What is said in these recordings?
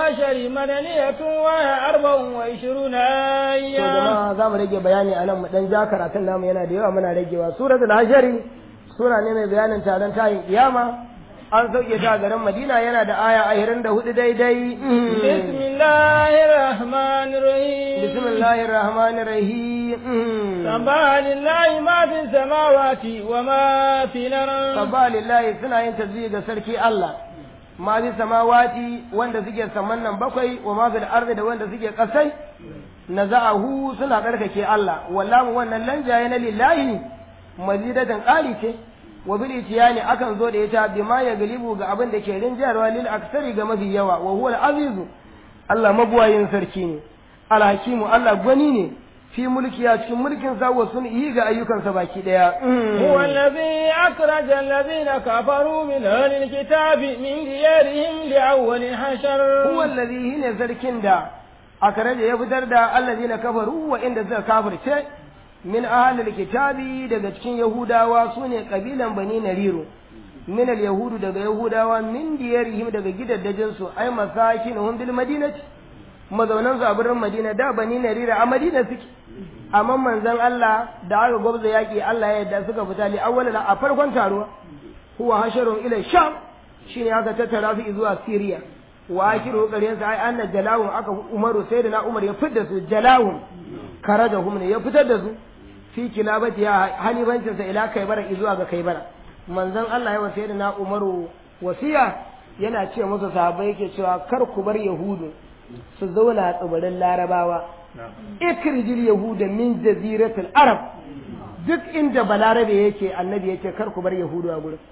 العشر مدنية وهي أربع وعشرون to آية jama'a za mu rage bayani a nan mu dan ja karatun namu yana da yawa muna ragewa suratul hashari sura ne mai bayanin taron tayin kiyama an sauke ta a garin madina yana da aya ashirin da hudu daidai بسم الله الرحمن الرحيم bismillahir rahmanir rahim سبح لله ما في السماوات وما في الأرض sabba lillahi suna yin tasbih ga sarki Allah ma bi samawati wanda suke saman nan bakwai wa ma fil ardi da wanda suke kasai naza'ahu suna karkake Allah wallahu wannan lanjaye na lillahi mazidatan qali ce wa bil itiyani akan zo da ita bima ya galibu ga abin da ke rinjarwa lil aksari ga mafi yawa wa huwa al azizu Allah mabuwayin sarki ne al hakimu Allah gwani ne fi mulki a cikin mulkin sa wa sun yi ga ayyukansa baki daya هو الذي أخرج الذين كفروا من أهل الكتاب من ديارهم لأول حشر huwa allazi hine sarkin da aka rage ya fitar da allazina kafaru wa inda suka kafirce min ahlil kitabi daga cikin yahudawa sune kabilan bani nariru min al yahudu daga yahudawa min diyarihim daga gidaddajin su ay masakinuhum bil madinati mazaunan su a birnin madina da bani narira a madina suke amma manzon Allah da aka gwabza yaki Allah ya yarda suka fita li awwal a farkon taruwa huwa hasharun ila sham shine aka tattara su zuwa Syria wa akiru ƙaryen sa ai anna jalawun aka umaru sai da na umar ya fitar da su jalawun karajahum ne ya fitar da su fi kilabati ya halibancin sa ila kaibara zuwa ga kaibara manzon Allah ya wasiya da na umaru wasiya yana ce musu sahabbai yake cewa kar ku bar yahudu su zauna a tsibirin larabawa ikrijil yahuda min jaziratul arab duk inda balarabe yake annabi yake kar ku bar yahudu a gurin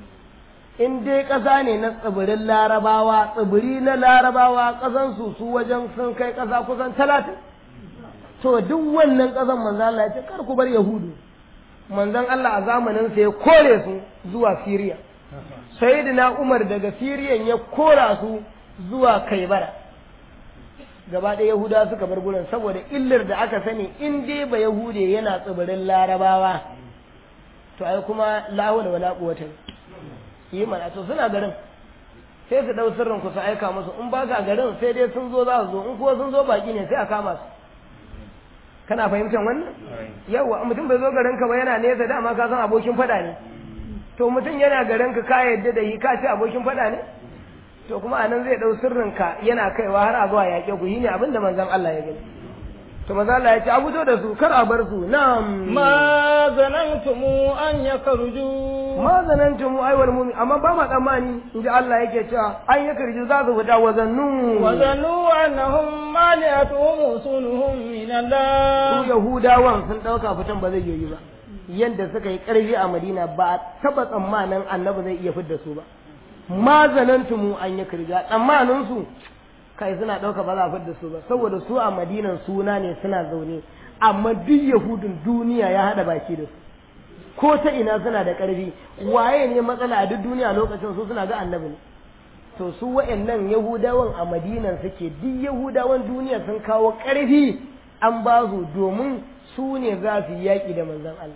in dai ƙasa ne na tsibirin larabawa tsibiri na larabawa ƙasan su su wajen sun kai ƙasa kusan talatin to duk wannan ƙasan manzan Allah ya ce kar ku bar yahudu manzan Allah a zamanin sa ya kore su zuwa Siriya sayyidina Umar daga Siriyan ya kora su zuwa Kaibara gaba ɗaya Yahuda suka bar gurin saboda illar da aka sani in dai ba Yahude yana tsibirin larabawa to ai kuma la hawla wala quwwata yi mana to suna garin sai su dau sirrin ku su aika musu in ba ka garin sai dai sun zo za su zo in kuwa sun zo baki ne sai a kama su kana fahimtar wannan yawa mutum bai zo garin ka ba yana nesa dama ka san abokin fada ne to mutum yana garin ka ka yadda da yi ka ce abokin fada ne to kuma anan zai dau sirrin ka yana kaiwa har a zuwa yaƙe ku yi ne abinda manzon Allah ya gani to manzon Allah ya ce a fito da su kar a bar su na'am ما ظننتم أن يخرجوا ma zanantum aiwal mu'min amma ba ma tsammani inji Allah yake cewa an ya karji za su fita wazannu وظنوا أنهم مانعتهم وصولهم من su الله yahudawan sun dauka fitan ba zai yi ba yanda suka yi karfi a Madina ba a taba tsammanin annabi zai iya fidda su ba ma zanantum an ya karja tsammanin su kai suna dauka ba za a fidda su ba saboda su a Madinan suna ne suna zaune amma duk yahudun duniya ya hada baki da su ko ta ina suna da ƙarfi waye ne matsala a duk duniya lokacin su suna ga annabi ne to su wa'annan yahudawan a madinan suke duk yahudawan duniya sun kawo ƙarfi an ba su domin su ne za su yi yaƙi da manzon Allah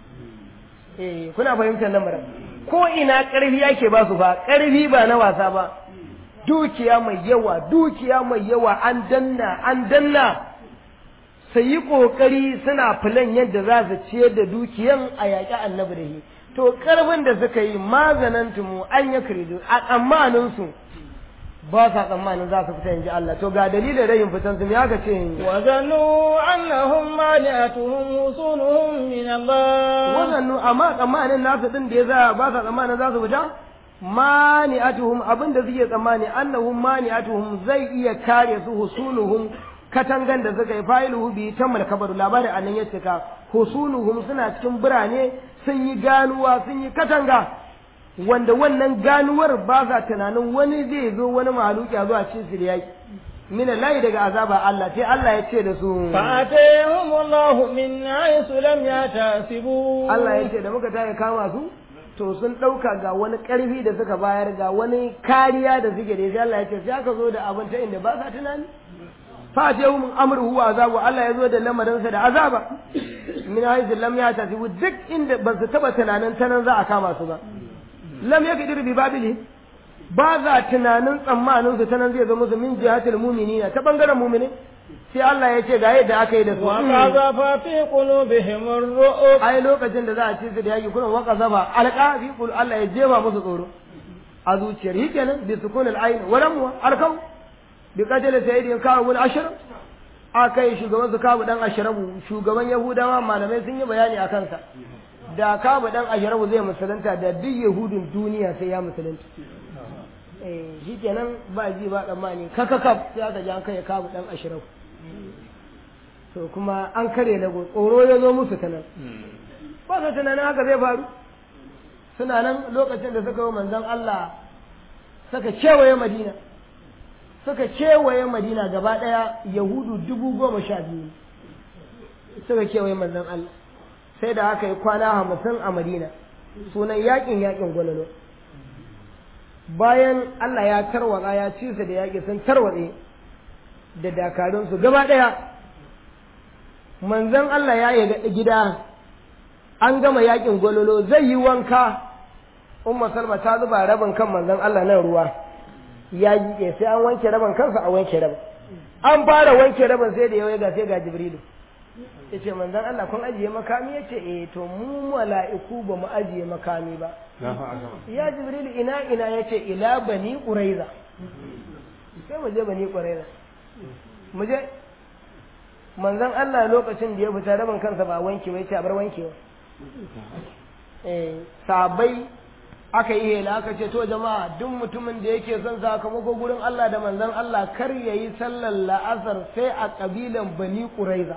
eh kuna fahimtar lamarin ko ina ƙarfi yake ba su fa ƙarfi ba na wasa ba dukiya mai yawa dukiya mai yawa an danna an danna su yi ƙoƙari suna filan yadda za su ciyar da dukiyan a yaƙi annabi da shi to ƙarfin da suka yi mazanantumu an ya kiridu a tsammaninsu ba sa tsammanin za su fita in ji Allah to ga dalilin rayin fitan su me aka ce وظنوا أنهم مانعتهم وصولهم من الله wazannu amma tsammanin nasu din da ya za ba sa tsammanin za su fita mani'atuhum abin da suke tsammani annahum mani'atuhum zai iya kare su husuluhum katangan da suka yi fa'iluhu bi tammal kabaru labarin annan ya cika husuluhum suna cikin birane sun yi ganuwa sun yi katanga wanda wannan ganuwar ba sa tunanin wani zai zo wani mahaluki a zuwa cin su da yaki mina layi daga azaba Allah sai Allah ya ce da su فأتيهم الله من حيث لم يحتسبوا Allah ya ce da muka tayi kama su to sun ɗauka ga wani ƙarfi da suka bayar ga wani kariya da suke da sai Allah ya ce sai aka zo da abin ta inda ba sa tunani fa ce hum amruhu wa azabu Allah ya zo da lamarinsa da azaba min haythu lam yatasibu duk inda ba su taba tunanin ta nan za a kama su ba lam yakdir bi babili ba za tunanin tsammanin su ta nan zai zama su min jihatul mu'minina ta bangaren mu'mini sai Allah ya ce ga yadda aka yi da su وقذف في قلوبهم الرؤب ai lokacin da za a ci su da yaki kuna waka zaba alqa fi qul Allah ya jefa musu tsoro a zuciyar shi kenan bi sukun al-ayn wa lam arkau bi qatl sayyidin kawu al-ashr akai shugaban su kawu dan ashrabu shugaban yahudawa malamai sun yi bayani a kansa da kawu dan ashrabu zai musulunta da duk yahudun duniya sai ya musulunta eh shi kenan ba ji ba tsammani kakakaf sai aka ji an kai kawu dan ashrabu to kuma an kare lago tsoro ya zo musu ta nan ba su tunanin haka zai faru suna nan lokacin da suka yi manzon Allah suka kewaye madina suka kewaye madina gaba ɗaya yahudu dubu goma sha biyu suka kewaye manzon Allah sai da aka yi kwana hamsin a madina sunan yakin yakin gwalalo bayan Allah ya tarwatsa ya ci su da yaƙi sun tarwatse da dakarunsu gaba ɗaya manzon Allah ya yi gida an gama yakin gwalolo zai yi wanka umma salma ta zuba rabin kan manzon Allah nan ruwa ya jike sai an wanke rabin kansa a wanke rabin an fara wanke rabin sai da yawai ga sai ga jibrilu ya ce manzon Allah kun ajiye makami ya ce eh to mu mala'iku ba mu ajiye makami ba ya jibrilu ina ina ya ce ila bani quraiza sai mu je bani quraiza mu je manzon Allah lokacin da ya fita rabin kansa ba wanke ba ya ce a bar wankewa eh sabai aka yi hela aka ce to jama'a duk mutumin da yake son sakamako gurin Allah da manzon Allah kar ya yi sallar la'asar sai a kabilan bani quraiza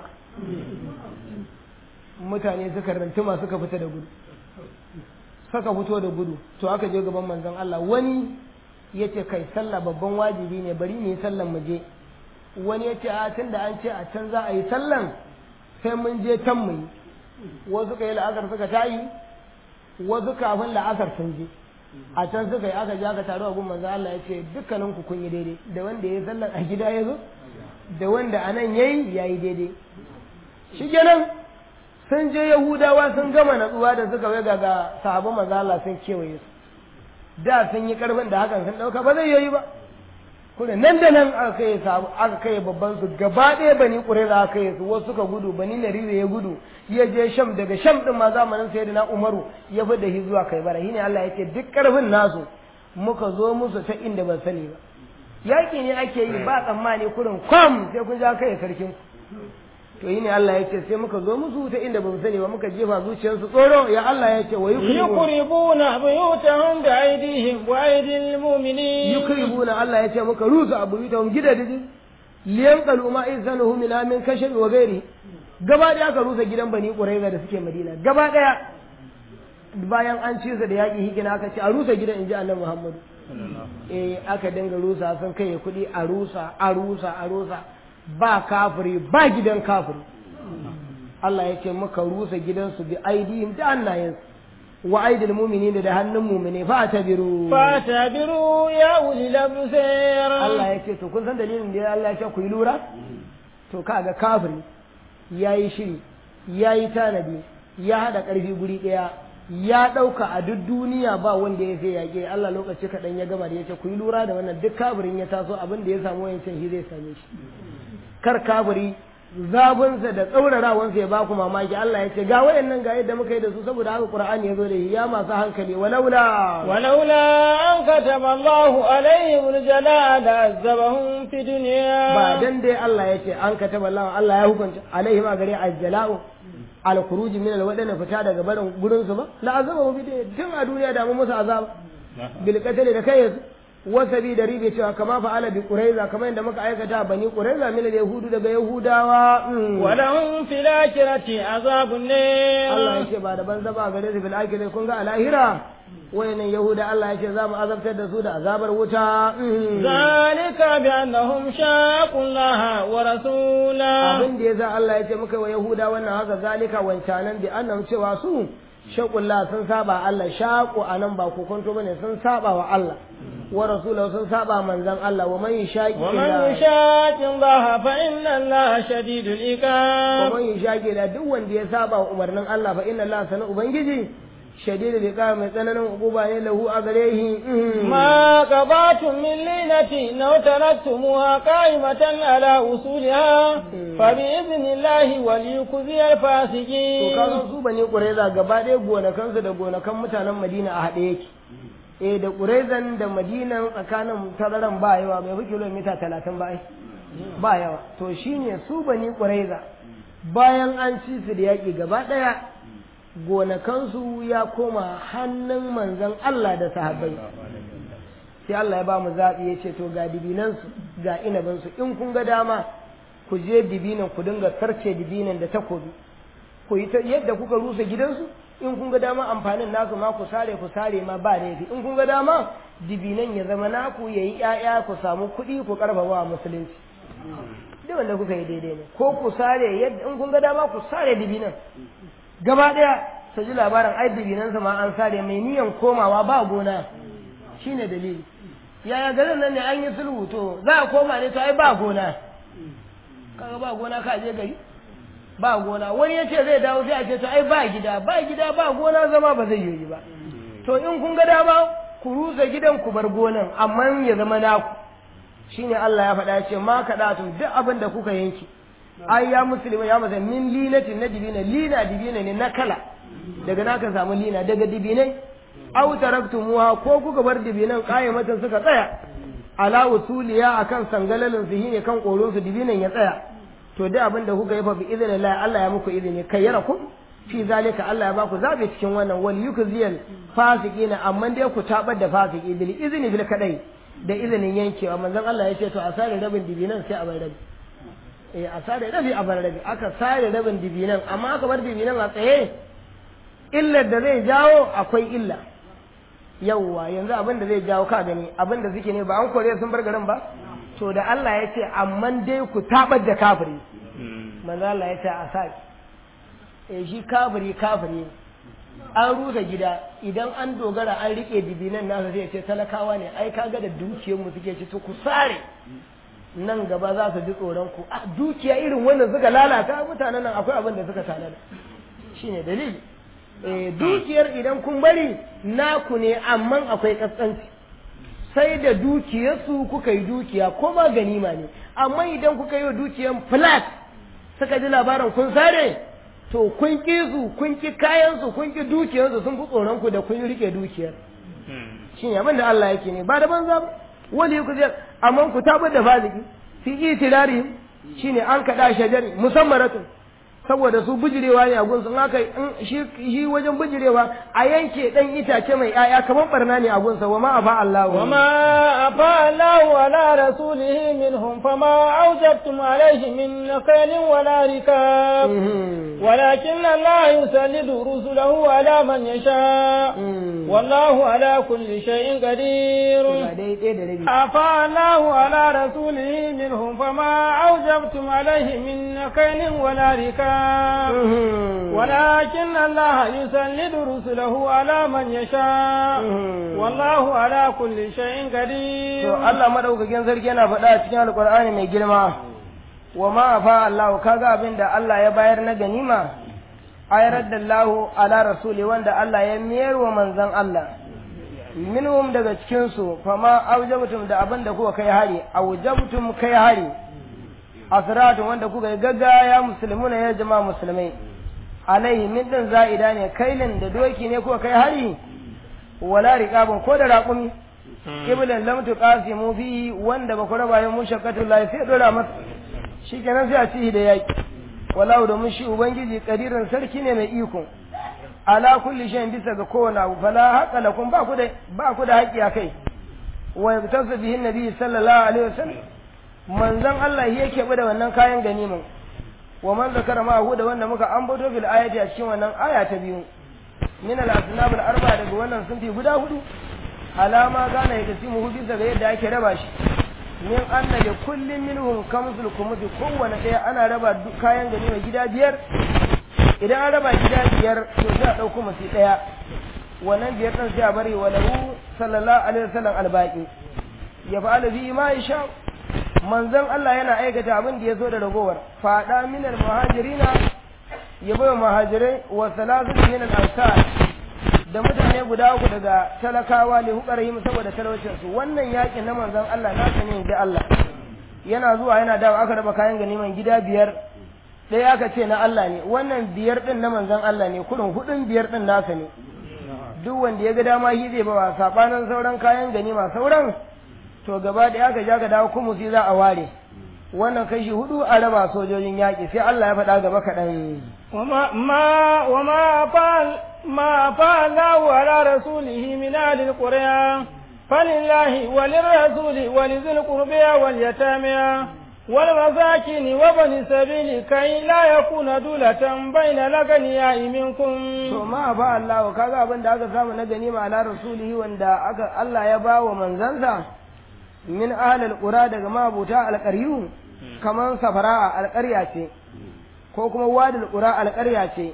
mutane suka rantuma suka fita da gudu suka fito da gudu to aka je gaban manzon Allah wani ya ce kai sallah babban wajibi ne bari mu yi sallan mu je wani ya ce a tun da an ce a can za a yi sallan sai mun je can mu yi wasu ka yi la'asar suka tayi wasu kafin la'asar sun je a can suka yi aka je aka taru a gun manzo Allah ya ce dukkanin ku kun yi daidai da wanda ya sallar a gida ya zo da wanda a nan yayi yayi daidai shi kenan sun je yahudawa sun gama natsuwa da suka waiga ga sahabban manzo Allah sun kewaye su da sun yi karfin da hakan sun dauka ba zai yi ba kuma nan da nan aka kai sabu aka kai babban su gaba ɗaya bani ƙuraiza aka kai su wasu suka gudu bani narire ya gudu ya je sham daga sham din ma zamanin sayyidina umaru ya fi da shi zuwa kai bara shine Allah ya ce duk karfin nasu muka zo musu ta inda ban sani ba yaƙi ne ake yi ba tsammani kurin kwam sai kun ja kai sarkin to yi ne Allah ya ce sai muka zo musu ta inda ban sani ba muka jefa zuciyarsu tsoro ya Allah ya ce wa yukribuna buyutahum bi aydihim wa aydil mu'minin yukribuna Allah ya ce muka rusa abuyutahum gidaje liyan qalu ma izanahu min amin kashab wa gairi gaba daya aka rusa gidan bani quraiza da suke madina gaba daya bayan an ci da yaƙi hikina aka ce a rusa gidan inji annabi Muhammadu eh aka dinga rusa sun kai kuɗi a rusa a rusa a rusa ba kafiri ba gidan kafiri Allah ya ce muka rusa gidansu bi aidihim da hannayensu wa aidil mu'minin da hannun mu'mine fa tabiru fa tabiru ya ulil absar Allah ya ce to kun san dalilin da Allah ya ce ku yi lura to kaga kafiri yayi shiri yayi tanadi ya hada karfi guri daya ya ɗauka a duk duniya ba wanda ya sai yaƙe Allah lokaci kaɗan ya gama da ya ce ku yi lura da wannan duk kafirin ya taso abin da ya samu wayancan shi zai same shi kar kafiri zabunsa da tsaurarawansa ya baku mamaki Allah ya ce ga wayannan ga yadda muka yi da su saboda haka Qur'ani ya zo da ya masu hankali walaula walaula an kataba Allah alaihim aljala la azabahum fi dunya ba dan dai Allah ya ce an kataba Allah Allah ya hukunta alaihim a gare aljala'u al khuruj min al wadana fita daga barin gurin su ba la azabahum fi dunya tun a duniya da mu musu azaba bil qatl da kai wasabi da ribe cewa kama fa'ala bi quraiza kamar yadda muka aikata bani quraiza min yahudu daga yahudawa wa lahum fil akhirati azabun nar Allah yake ba da banza ba gare su fil akhirati kun ga alahira wayannan yahuda Allah yake za mu azabtar da su da azabar wuta zalika bi annahum shaqu Allah wa rasula abin da yasa Allah yake muka wa yahuda wannan haka zalika wancanan bi annahum cewa su shaqullah sun saba Allah shaqu anan ba kokonto bane sun saba wa Allah wa rasulahu sun saba manzan Allah wa man yashaqi wa man yashaqi Allah fa inna Allah shadidul iqab wa man yashaqi la duk wanda ya saba wa umarnin Allah fa inna Allah sana ubangiji shadidul iqab mai tsananin uquba ne lahu a gare shi ما قضيتم من لينة أو تركتموها قائمة على أصولها فبإذن الله وليخزي to الفاسقين kaga su bane quraiza gaba ɗaya gonakansu da gonakan mutanen madina a haɗe yake eh da quraizan da madinan tsakanin tararan ba yawa bai fi kilomita talatin ba ai ba yawa to shine su bani quraiza bayan an ci su da yaƙi gaba ɗaya gonakansu ya koma hannun manzon Allah da sahabbai sai Allah ya ba mu zaɓi ya ce to ga dibinansu ga inabinsu in kun ga dama ku je dibinan ku dinga karce dibinan da takobi ku yi ta yadda kuka rusa gidansu in kun ga dama amfanin nasu ma ku sare ku sare ma ba laifi in kun ga dama dibinan ya zama naku ya yi ƴaƴa ku samu kuɗi ku karfafa wa musulunci duk wanda kuka yi daidai ne ko ku sare yadda in kun ga dama ku sare dibinan gaba ɗaya su ji labarin ai dibinansa ma an sare mai niyan komawa ba gona shine dalili yaya garin nan ne an yi sulhu to za a koma ne to ai ba gona kaga ba gona ka je gari ba gona wani ya ce zai dawo sai a ce to ai ba gida ba gida ba gona zama ba zai yi ba to in kun ga dama ku rusa gidan ku bar gonan amma ya zama naku shine Allah ya faɗa ya ce ma kaɗatu duk abin da kuka yanki ai ya musulmi ya masa min linatin na dibina lina dibina ne na kala daga naka samu lina daga dibinai aw taraktumuha ko kuka bar dibinan qayyamatan suka tsaya ala usuliya akan sangalalin su shine kan koron su dibinan ya tsaya to duk abin da kuka yi fa bi idnillah Allah ya muku izini kayyarakum fi zalika Allah ya baku zabe cikin wannan wal yukziyal fasiqina amma dai ku tabar da fasiki bil izni bil kadai da izinin yankewa manzon Allah ya ce to a sare rabin dibinan sai a bar rabi eh a sare rabi a bar rabi aka sare rabin dibinan amma aka bar dibinan a tsaye illar da zai jawo akwai illa yauwa yanzu abin da zai jawo ka gani abin da suke ne ba an kore sun bar garin ba to da Allah ya ce amma dai ku tabar da kafiri manzo Allah ya ce a sa eh shi kafiri kafiri an rusa gida idan an dogara an rike dibinan nasa zai ce talakawa ne ai kaga da dukiyar mu suke ci to ku sare nan gaba za su ji tsoron ku a dukiya irin wannan suka lalata mutanen nan akwai abin da suka tanada shine dalili eh dukiyar idan kun bari naku ne amma akwai kaskanci sai da dukiyarsu kuka yi dukiya ko ma ganima ne amma idan kuka yi wa dukiyar flat suka ji labarin kun sare to kun ƙi su kun ƙi kayansu kun ƙi dukiyarsu sun fi tsoron ku da kun rike dukiyar shi ne abin da Allah yake ne ba da banza ba wani ku zai amma ku tabar da fasiki fi itirari shine an kaɗa shajari musammaratun saboda su bijirewa ne a gunsu in aka shi wajen bijirewa a yanke dan itace mai ƴaƴa kamar barna ne a gunsa wa ma afa Allah wa ma afa Allah wa la rasulihi minhum fama awjabtum alayhi min naqalin wa la rikab walakin Allah yusallidu rusulahu ala man yasha wallahu ala kulli shay'in qadir afa Allah wa la rasulihi minhum fama awjabtum alayhi min naqalin wa la rikab ولكن الله يسلد رسله على من يشاء والله على كل شيء قدير to Allah madaukakin sarki yana faɗa a cikin alkur'ani mai girma wa ma fa Allah kaga abin da Allah ya bayar na ganima ayar da Allah ala rasuli wanda Allah ya miyar wa manzon Allah minhum daga cikin su fa ma aujabtum da abin da kuka kai hari aujabtum kai hari asratun wanda kuka yi gaggaya musulmuna ya jama'a musulmai alaihi min din za'ida ne kailin da doki ne kuka kai hari wala riqabun ko da raƙumi iblan lam tuqasimu fi wanda ba ku raba yin mushaqqatul lahi sai dora masa shikenan sai a ci da yaki wallahu domin shi ubangiji kadirin sarki ne mai iko ala kulli shay'in bisa ga kowane abu fala haqa lakum ba ku da ba ku da haƙi akai wa yabtasu bihi nabi sallallahu alaihi wasallam manzon Allah yake bada wannan kayan ganimin wa man zakara ma hu da wanda muka ambato fil ayati a cikin wannan aya ta biyu min al asnab al arba daga wannan sunfi guda hudu alama gana ya kasimu hu bisa ga yadda ake raba shi min anna li kullin minhum kamsul kumuti kowane ɗaya ana raba kayan ganima gida biyar idan an raba gida biyar to sai a ɗauko masu ɗaya wannan biyar ɗin sai a bari wa lahu sallallahu alaihi wasallam albaqi ya fa'ala bi ma yasha manzon Allah yana aikata abin da ya zo da ragowar fada minal muhajirina ya bai muhajirai wa salatu min al ansar da mutane guda uku daga talakawa li hukarihim saboda talaucin su wannan yakin na manzon Allah na sani da Allah yana zuwa yana dawo aka raba kayan ganiman gida biyar ɗaya aka ce na Allah ne wannan biyar din na manzon Allah ne kudin hudun biyar din nasa ne duk wanda ya ga dama shi zai bawa sabanin sauran kayan ganima sauran to gaba da aka ja ka dawo kuma sai za a ware wannan kashi hudu a raba sojojin yaƙi sai Allah ya faɗa gaba kaɗan وما ما وما فعل ما فعل على رسوله من أهل القرى فلله وللرسول ولذي القربى واليتامى والمساكين وبن السبيل كي لا يكون دولة بين الأغنياء منكم to ma fa Allah kaga abin da aka samu na ganima ala rasulihi wanda aka Allah ya ba wa manzansa min ahlil qura daga mabuta alqaryu kaman safara alqarya ce ko kuma wadil qura alqarya ce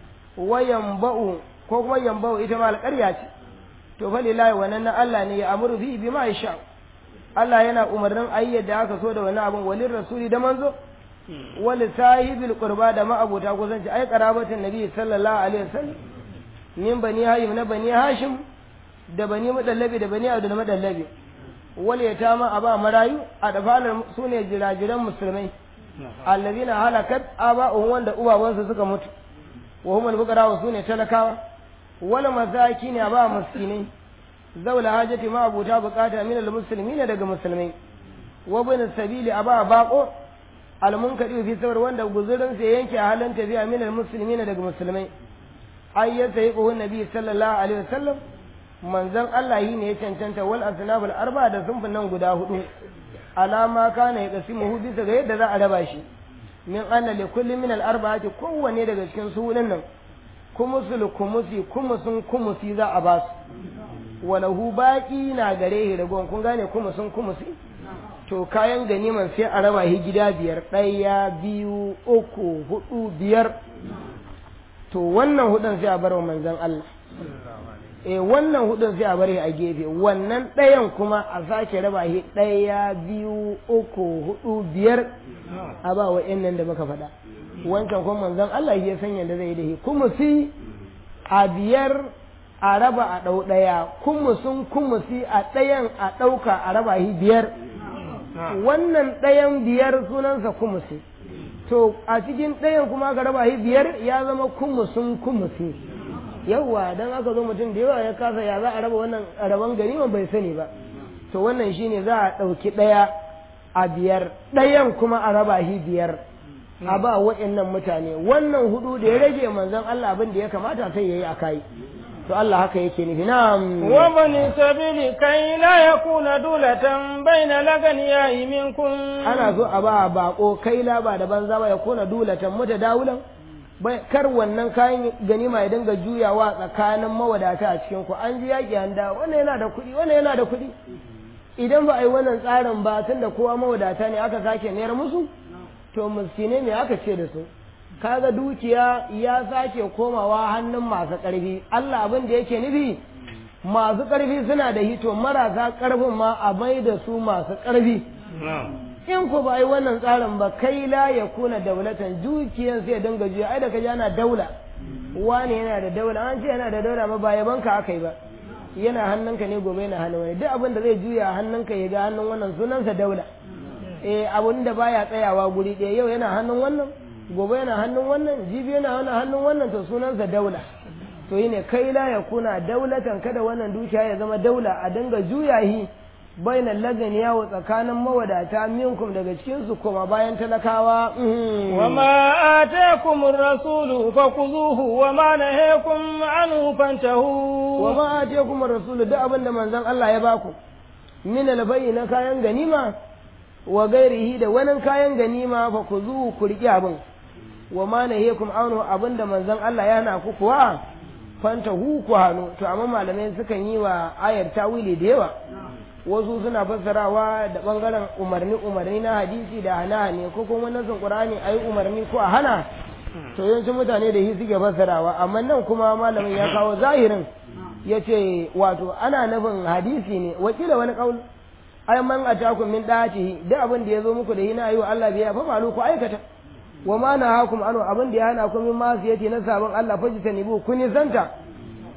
wayan ba'u ko kuma yamba'u ita ma alqarya ce to fa lillahi wannan na Allah ne ya amuru bi bima yasha Allah yana umarnin ayyar da aka so da wani abin walin rasuli da manzo wali sahibil qurba da ma'abuta kusanci ai qarabatin nabi sallallahu alaihi wasallam min bani hayim na bani hashim da bani madallabi da bani abdul madallabi wal yatama aba marayu a dafalar sune jirajiran musulmai allazina halakat aba'uhum wanda ubawansu suka mutu wa humul fuqara sune talakawa wal masakin aba miskinai zaula hajati ma abuta bukata min almuslimin daga musulmai wa bin sabili aba baqo almunkadi fi sawar wanda guzurin sa yanke halin tafiya min almuslimin daga musulmai ay ya sai ko nabi sallallahu alaihi wasallam manzon Allah yi ne ya cancanta wal asnab al arba da sunfin nan guda hudu alama kana ya kasimu bisa ga yadda za a raba shi min anna li kulli min al arba'ati kowanne daga cikin su nan kumusul kumusi kumusun kumusi za a ba su walahu baƙi na gare shi ragon kun gane kuma sun kuma su to kayan ganiman sai a raba shi gida biyar ɗaya biyu uku hudu biyar to wannan hudun sai a bar wa manzon Allah eh wannan hudun sai a bar shi a gefe wannan ɗayan kuma a sake raba shi ɗaya biyu uku hudu biyar a ba wa nan da muka faɗa wancan kuma manzon Allah ya san yadda zai yi da shi kuma si a biyar a raba a ɗau ɗaya kumusun kumusi a ɗayan a ɗauka a raba shi biyar wannan ɗayan biyar sunansa kumusi to a cikin ɗayan kuma aka raba shi biyar ya zama kumusun kumusi yawwa dan aka zo mutum da yawa ya kasa ya za a raba wannan raban ganiman bai sani ba to wannan shine za a ɗauki ɗaya a biyar ɗayan kuma a raba shi biyar a ba waɗannan mutane wannan hudu da ya rage manzon Allah abin da ya kamata sai yayi a kai to Allah haka yake nufi na'am wa bani sabili kai la yakuna dulatan baina laganiya minkum ana so a ba bako kai la ba da banza ba ya kuna dulatan muta dawulan bai kar wannan kayan ganima ya dinga juyawa tsakanin mawadata a cikin ku an ji yaki an da wannan yana da kuɗi wannan yana da kuɗi idan ba a yi wannan tsarin ba tunda kowa mawadata ne aka sake nayar musu to miskine me aka ce da su kaga dukiya ya sake komawa hannun masu ƙarfi Allah abin da yake nufi masu ƙarfi suna da hito marasa ƙarfin ma a mai da su masu ƙarfi in ku ba yi wannan tsarin ba kai la ya kuna daulatan dukiyan sai dinga juya ai da ka ana daula wani yana da daula an ce yana da daula ba ba yaban ka aka yi ba yana hannunka ne gobe yana hannun wani duk abin da zai juya hannunka ya ga hannun wannan sunansa daula eh abin da baya tsayawa guri ɗaya yau yana hannun wannan gobe yana hannun wannan jibi yana hannun wannan to sunansa daula to yi ne kai la ya kuna daulatan kada wannan dukiya ya zama daula a dinga juya shi bainan lagani yawo tsakanin mawadata minkum daga cikin su kuma bayan talakawa wa ma atakum ar-rasulu fakuzuhu wa ma nahakum anhu fantahu wa ma atakum ar-rasulu duk abin da manzon Allah ya baku min al na kayan ganima wa gairihi da wani kayan ganima fakuzuhu ku riƙi abin wa ma nahakum anhu abin da manzon Allah ya hana ku kuwa fantahu ku hannu to amma malamai sukan yi wa ayar tawili da yawa wasu suna fassarawa da bangaren umarni umarni na hadisi da hana ne ko kuma nasin qur'ani ayi umarni ko a hana to yawancin mutane da shi suke fassarawa amma nan kuma malamin ya kawo zahirin yace wato ana nufin hadisi ne wakila wani kaul ay man atakum min da'atihi da abin da yazo muku da hina ayu Allah biya fa malu ku aikata wa ma nahakum anu abin da ya hana ku min masiyati na sabon Allah fajitanibu kuni zanta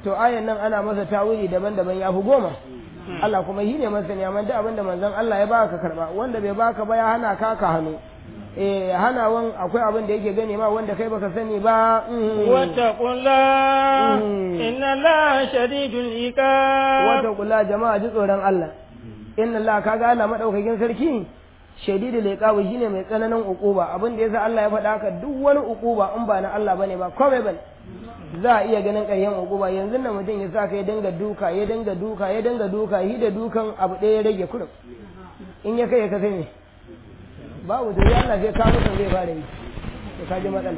to ayan nan ana masa tawili daban-daban ya fi goma Allah kuma shi ne masani amma duk abinda manzon Allah ya baka karba wanda bai baka ba ya hana ka ka hannu eh hanawan akwai abin da yake gane ma wanda kai baka sani ba واتقوا الله إن الله شديد العقاب wata kula jama'a ji tsoron Allah inna Allah kaga Allah madaukakin sarki shadidul iqabi shine mai tsananin uquba abin da yasa Allah ya faɗa haka duk wani uquba in ba na Allah bane ba komai bane za a iya ganin ƙaryen uquba yanzu nan mutum ya sa ka ya dinga duka ya dinga duka ya dinga duka yi da dukan abu ɗaya ya rage kurum in ya kai ya kasai ne babu da ya Allah zai kawo mutum zai fara yi to ka ji matsala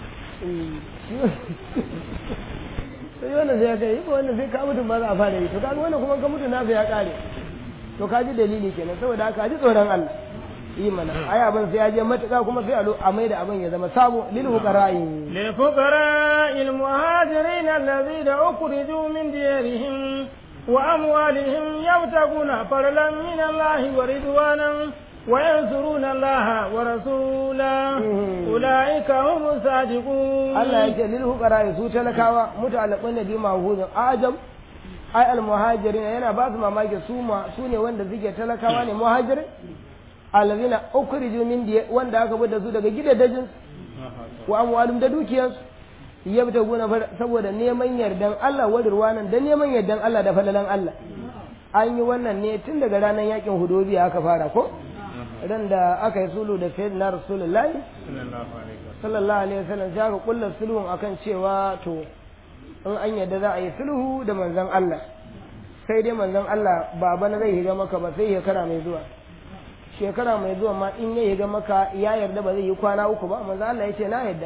sai wannan sai ya kai yi wannan sai ka mutum ba za a fara yi to kaga wannan kuma ka mutu nasa ya kare to ka ji dalili kenan saboda haka ji tsoron Allah yi mana ai abin sai ya je matuƙa kuma sai a lo a mai da abin ya zama sabo lil fuqara'i للفقراء المهاجرين الذين أخرجوا من ديارهم وأموالهم يبتغون فضلا من الله ورضوانا وينصرون الله ورسوله أولئك هم الصادقون Allah ya ce lil fuqara'i su talakawa muta'allaqun da bima huzun ajab ai al muhajirin yana ba su mamaki su ma su ne wanda suke talakawa ne muhajirin allazina ukhriju min diya wanda aka bar da su daga gidajen wa amwalum da dukiyarsu yabtaguna saboda neman yardan Allah wa dirwanan da neman yardan Allah da falalan Allah an yi wannan ne tun daga ranar yakin hudobiya aka fara ko ran da aka yi sulhu da sayyidina rasulullahi sallallahu alaihi wasallam sai aka kulla sulhun akan cewa to in an yarda za a yi sulhu da manzon Allah sai dai manzon Allah ba bana zai higa maka ba sai shekara mai zuwa shekara mai zuwa ma in ya higa maka ya yarda ba zai yi kwana uku ba manzon Allah ya ce na yarda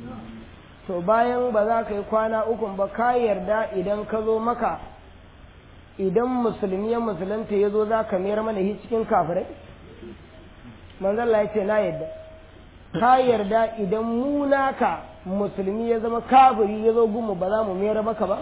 to bayan ba za ka yi kwana uku ba ka yarda idan ka zo maka idan musulmi ya musulunta ya zo za ka mayar mana shi cikin kafirai manzon Allah ya ce na yarda ka yarda idan mu naka musulmi ya zama kafiri ya zo gumu ba za mu mayar maka ba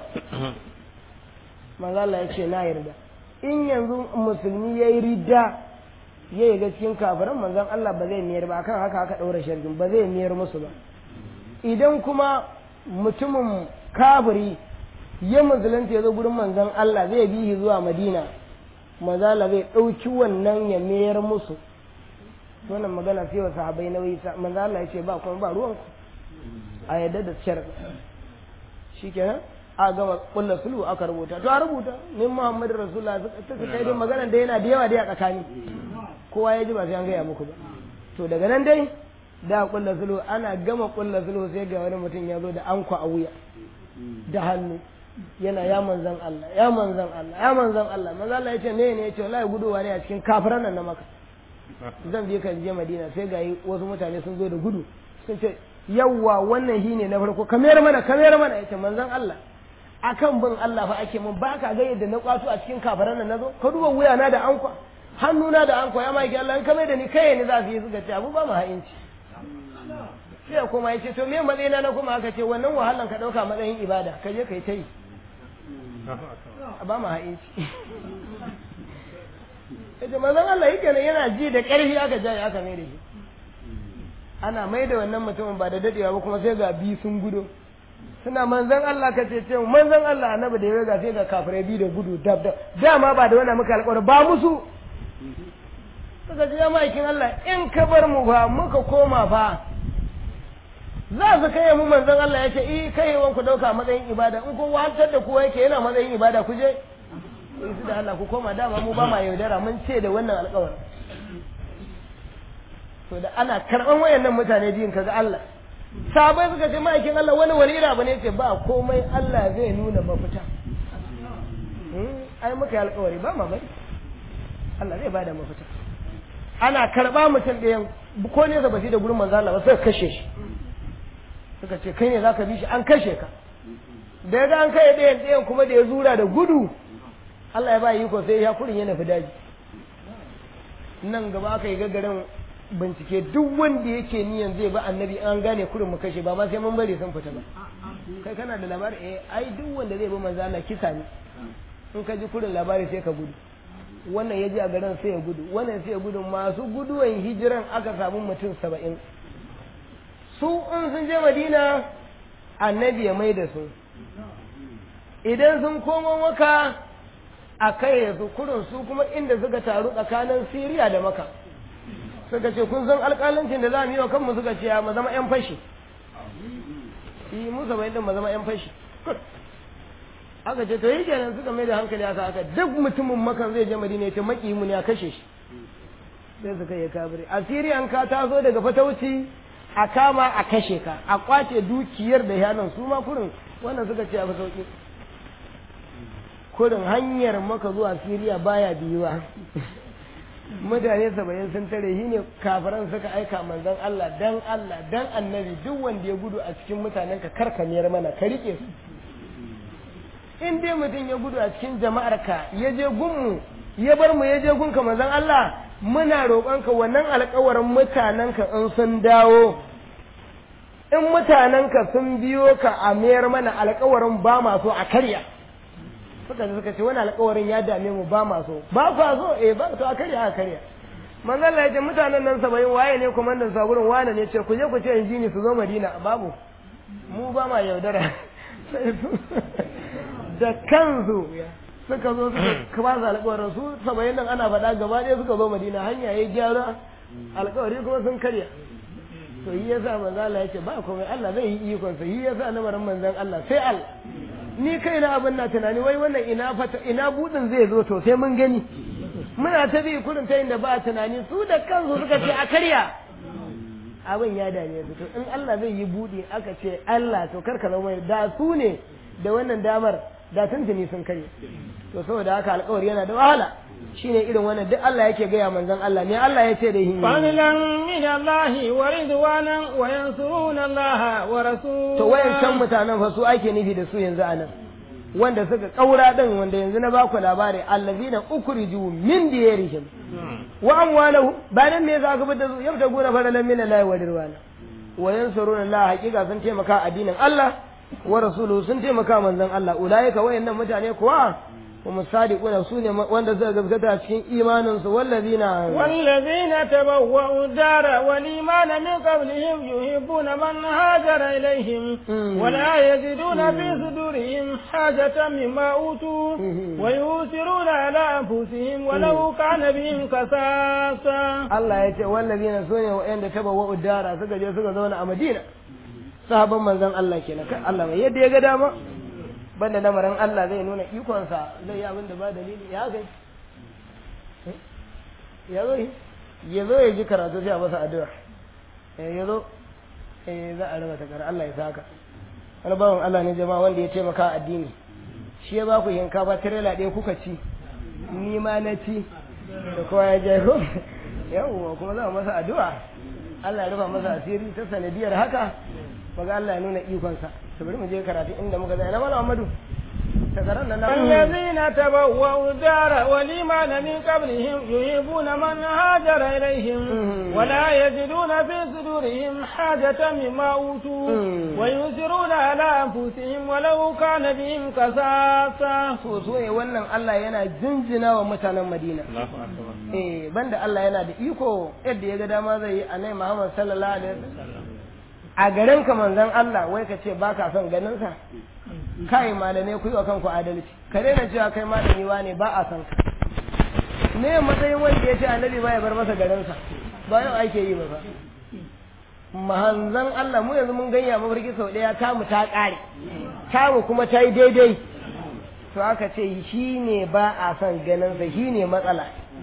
manzo Allah ya ce na yarda in yanzu musulmi ya yi ridda ya yi ga cikin kafiran manzon Allah ba zai mayar ba akan haka aka ɗaura shargin ba zai mayar musu ba idan kuma mutumin kafiri ya musulunta ya zo gurin manzon Allah zai bi shi zuwa Madina manzo Allah zai ɗauki wannan ya mayar musu wannan magana sai wa sahabbai nauyi manzo Allah ya ce ba kuma ba ruwanku a yadda da sharadi shikenan a gama kulla sulhu aka rubuta to a rubuta min Muhammadu Rasulullah ta kai dai magana da yana da yawa dai a tsakani kowa ya ji ba sai an gaya muku ba to daga nan dai da kulla sulhu ana gama kulla sulhu sai ga wani mutum ya zo da anko a wuya da hannu yana ya manzan Allah ya manzan Allah ya manzan Allah manzan Allah ya ce ne ne ya ce wallahi guduwa ne a cikin kafiran nan na maka zan je kan je Madina sai ga wasu mutane sun zo da gudu sun ce yawwa wannan shine na farko kamar mana kamar mana yace manzan Allah akan bin Allah fa ake mun ba ka ga yadda na kwato a cikin kafiran nan nazo ka duba wuya na da ankwa hannuna da ankwa ya maki Allah in kamar da ni kai ne za su yi suka ce abu ba mu ha'inci sai kuma ya ce to me matsayina na kuma aka ce wannan wahalan ka dauka matsayin ibada ka je kai ta yi ba mu ha'inci ita manzon Allah yake ne yana ji da ƙarfi aka jaye aka mai da shi ana mai da wannan mutumin ba da dadewa ba kuma sai ga bi sun gudo suna manzon Allah ka ce ce manzon Allah annabi da ya ga sai ga kafirai bi da gudu dab dab dama ba da wannan muka alƙawari ba musu suka ce ya ma'aikin Allah in ka bar mu fa muka koma fa za su kai mu manzon Allah ya ce eh kai ku dauka matsayin ibada in kun wahantar da kowa yake yana matsayin ibada ku je su da Allah ku koma dama mu ba ma yaudara mun ce da wannan alƙawarin to da ana karɓan wayannan mutane biyun kaga Allah sabai suka ce ma'aikin Allah wani wani ira bane ce ba komai Allah zai nuna mafita ai muka yi alƙawari ba ma bari Allah zai bada mafita ana karɓa mutum ɗayan ko ne ba shi da gurin manzo Allah ba sai kashe shi suka ce kai ne zaka bi shi an kashe ka da ya ga an kai ɗayan ɗayan kuma da ya zura da gudu Allah ya ba yi ko sai ya kurin ya nufi daji nan gaba aka yi gagarin bincike duk wanda yake niyan zai ba annabi an gane kurin mu kashe ba ma sai mun bari sun fita ba kai kana da labari eh ai duk wanda zai bi manzo Allah kisa ne in ka ji kurin labari sai ka gudu wannan ya ji a garin sai ya gudu wannan sai ya gudu masu guduwan hijiran aka samu mutum saba'in su in sun je madina annabi ya mai da su idan sun komo maka a kai su kurin su kuma inda suka taru tsakanin siriya da maka suka ce kun san alƙalancin da za mu yi wa kanmu suka ce mu zama 'yan fashi yi musa bai din mu zama 'yan fashi aka ce to yi kenan suka mai da hankali aka aka duk mutumin makan zai je madina ya ce maki mu ne a kashe shi sai suka yi kabiri a siriyan ka taso daga fatauci a kama a kashe ka a kwace dukiyar da yanan su ma kurin wannan suka ce a fi sauki kurin hanyar maka zuwa siriya baya biyuwa mutane saba'in sun tare shi ne kafiran suka aika manzon Allah dan Allah dan annabi duk wanda ya gudu a cikin mutanen ka karkamiyar mana ka rike su in dai mutum ya gudu a cikin jama'ar ka ya je gunmu ya bar mu ya je gunka manzon Allah muna roƙonka wannan alƙawarin mutanen ka in sun dawo in mutanen ka sun biyo ka a mayar mana alƙawarin ba ma so a karya suka suka ce wani alƙawarin ya dame mu ba ma so ba kwa so eh ba to a karya a karya manzon Allah ya ce mutanen nan saba'in waye ne komandan saburin wane ne ce ku je ku ce injini su zo Madina babu mu ba ma yaudara da kansu suka zo suka ba su alƙawarin su saba'in nan ana faɗa gaba ɗaya suka zo Madina hanya ya gyara alƙawari kuma sun karya to yi yasa manzon Allah ya ce ba komai Allah zai yi ikon sa yi yasa lamarin manzon Allah sai Allah ni kai na abin na tunani wai wannan ina fata ina budin zai zo to sai mun gani muna ta bi kurin ta inda ba tunani su da kansu suka ce a karya abin ya dame su to in Allah zai yi budi aka ce Allah to karka zama da su ne da wannan damar da tuntuni sun karya to saboda haka alƙawari yana da wahala shine irin wannan duk Allah yake gaya manzon Allah ne Allah ya ce da hin fadlan min Allah wa ridwanan wa yansuruna Allah wa rasulahu to wayancan mutanen fa su ake nufi da su yanzu anan wanda suka kaura din wanda yanzu na baku labari allazina ukhriju min diyarihim wa amwalahu bayan me yasa aka bada su yabta gona fadalan min Allah wa ridwana wa yansuruna Allah hakika sun taimaka addinin Allah wa rasuluhu sun taimaka manzon Allah ulaika wayannan mutane kuwa هم الصادقون سوني وند زغزغتا cikin imanin su wallazina wallazina tabawwa'u ad-dara wal imana min qablihim yuhibbuna man hajara ilayhim wa la yajiduna fi sudurihim hajatan mimma utu wa yusiruna ala anfusihim walau kana bihim kasasa Allah yace wallazina sune wa'anda tabawwa'u ad-dara suka je suka zauna a Madina sahabban manzon Allah kenan kai Allah mai yadda ya ga dama banda lamarin Allah zai nuna ikonsa zai yi abin da ba dalili ya kai ya zo ya zo ya ji karatu sai a masa addu'a ya zo za a raba takar Allah ya saka wani bawan Allah ne jama'a wanda ya taimaka addini shi ya ba ku shinkafa tirela ɗaya kuka ci ni ma na ci da kowa ya je ko yawwa kuma za a masa addu'a Allah ya rufa masa asiri ta sanadiyar haka maga Allah ya nuna ikonsa to bari mu je karatu inda muka zai na mala Muhammadu الذين تبوأوا الدار والإيمان من قبلهم يحبون من هاجر إليهم ولا يجدون في صدورهم حاجة مما أوتوا ويؤثرون على أنفسهم ولو كان بهم كساسة سوسوي wannan Allah yana jinjina wa mutanen Madina eh banda Allah yana da iko yadda ya ga dama zai yi annabi Muhammad sallallahu alaihi wasallam a garin ka manzon Allah wai ka ce baka son ganin sa kai malamai ku yi wa kanku adalci ka daina cewa kai malami ne ba a san ka me matsayin wanda ya ce annabi ba ya bar masa garinsa ba yau ake yi ba fa mahanzan Allah mu yanzu mun ganya mafarki sau ɗaya tamu ta ƙare tamu kuma ta yi daidai to aka ce shi ne ba a son ganinsa shi ne matsala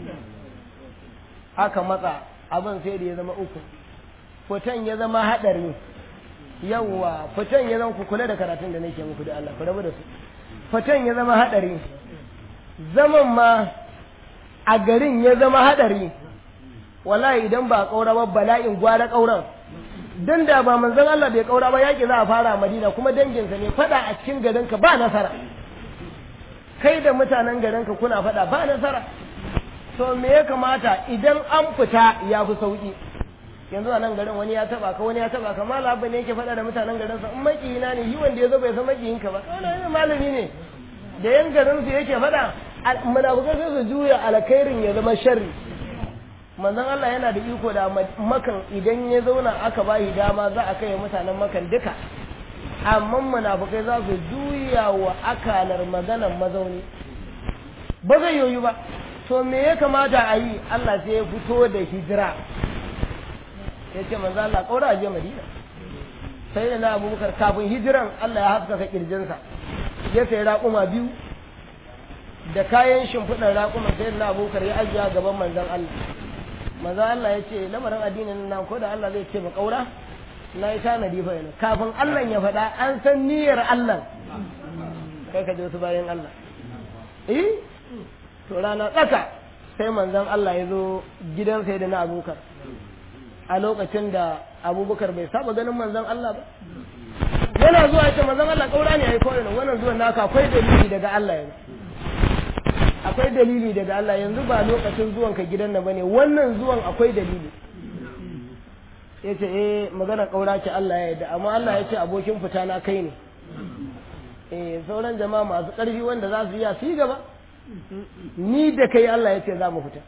aka matsa abin sai da ya zama uku fitan ya zama haɗari yawwa fitan ya zama ku kula da karatun da nake muku da Allah ku rabu da su fitan ya zama hadari zaman ma a garin ya zama hadari wallahi idan ba kaura ba bala'in gwara kauran dan da ba manzon Allah bai kaura ba yaki za a fara a Madina kuma danginsa ne fada a cikin garinka ba nasara kai da mutanen garinka kuna fada ba nasara to me ya kamata idan an fita ya fi sauki yanzu a nan garin wani ya taba ka wani ya taba ka malaba ne yake faɗa da mutanen garin sa in makiyina ne yi wanda ya zo bai san makiyinka ba wannan malami ne da yan garin su yake faɗa munafukai sai su juya alkhairin ya zama sharri manzon Allah yana da iko da makan idan ya zauna aka bayi dama za a kai mutanen makan duka amma munafukai za su juya juya wa akalar maganan mazauni ba zai yoyu ba to me ya kamata a yi Allah sai ya fito da hijira ya ce manzo Allah kaura a je Madina sai da na abubakar kafin hijiran Allah ya haskaka kirjinsa ya sayi raƙuma biyu da kayan shimfiɗar raƙuma sai da na abubakar ya ajiya gaban manzon Allah manzon Allah ya ce lamarin addinin nan ko da Allah zai ce ba kaura na yi tanadi fa yana kafin Allah ya faɗa an san niyyar Allah kai ka je wasu bayan Allah eh to rana tsaka sai manzon Allah ya zo gidan sai da na abubakar a lokacin da abubakar bai saba ganin manzon Allah ba yana zuwa ce manzon Allah kaura ne ai kore wannan zuwan naka akwai dalili daga Allah yanzu akwai dalili daga Allah yanzu ba lokacin zuwan ka gidan nan bane wannan zuwan akwai dalili yace eh magana kaura ce Allah ya yarda amma Allah ya ce abokin fita na kai ne eh sauran jama'a masu ƙarfi wanda za su iya su yi gaba ni da kai Allah ya ce za mu fita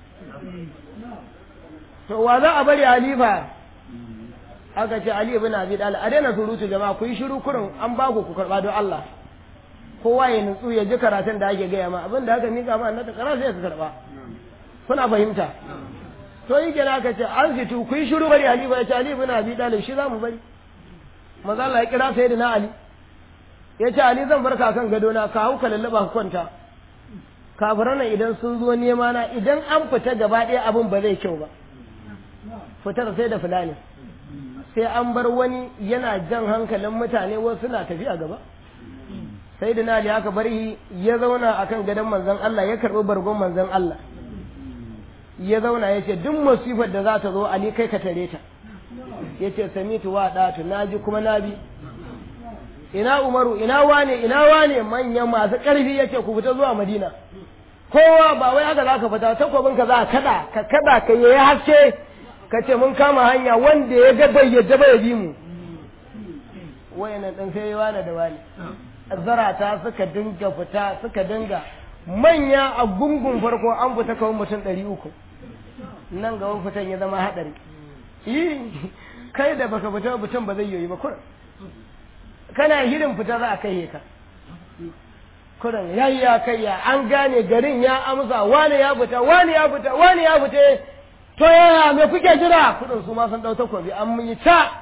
to wa za a bari halifa aka ce Ali ibn Abi Talib a daina surutu jama'a ku yi shiru kurin an ba ku ku karba don Allah kowa ya nutsu ya ji karatun da ake gaya ma abin da aka mika ma annata kara sai ka karba kuna fahimta to yi kenan aka ce an fitu ku yi shiru bari halifa ya ce Ali ibn Abi Talib shi za mu bari maza Allah ya kira sayyidina Ali ya ce Ali zan barka kan gado na ka hau ka lallaba ka kwanta kafiran idan sun zo nema na idan an fita gaba ɗaya abin ba zai kyau ba fitar sai da fulani sai an bar wani yana jan hankalin mutane wasu suna tafiya gaba sai da nali aka bar ya zauna akan gadon manzon Allah ya karɓi bargon manzon Allah ya zauna ya ce duk masifar da za ta zo Ali kai ka tare ta ya ce samitu wa ɗatu na ji kuma na bi ina umaru ina wane ina wane manyan masu ƙarfi ya ce ku fita zuwa madina kowa ba wai haka za ka fita takwabin ka za ka kada ka kada ka yi haske ka ce mun kama hanya wanda ya ga bai yadda bai bi mu wayannan dan sai wani da wani zarata suka dinga fita suka dinga manya a gungun farko an fita kawai mutum ɗari uku nan gaban fitan ya zama haɗari kai da baka fita mutum ba zai yoyi ba kurin kana hirin fita za a kai ka kurin yayi ya kai ya an gane garin ya amsa wani ya fita wani ya fita wani ya fita to yaya me kuke jira kudin su ma sun dau takobi an mun yi ta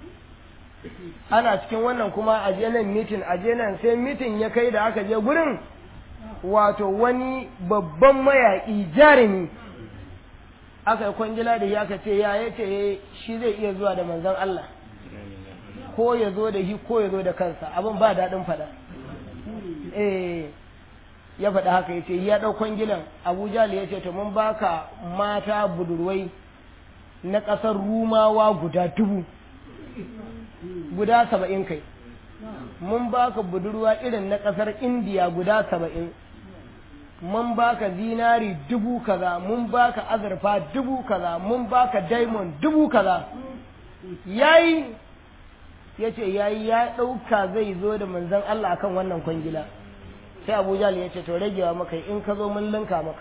ana cikin wannan kuma a je nan mitin a je nan sai mitin ya kai da aka je gurin wato wani babban mayaƙi jarumi aka yi kwangila da ya ce ya ya ce shi zai iya zuwa da manzon Allah ko ya zo da shi ko ya zo da kansa abin ba daɗin faɗa eh ya faɗa haka ya ce ya ɗau kwangilan abuja ya ce to mun baka mata budurwai na ƙasar rumawa guda dubu guda saba'in kai mun baka budurwa irin na ƙasar indiya guda saba'in mun baka zinari dubu kaza mun baka azurfa dubu kaza mun baka diamond dubu kaza yayi ya ce yayi ya ɗauka zai zo da manzon Allah akan wannan kwangila sai Abu Jahl ya ce to ragewa maka in ka zo mun linka maka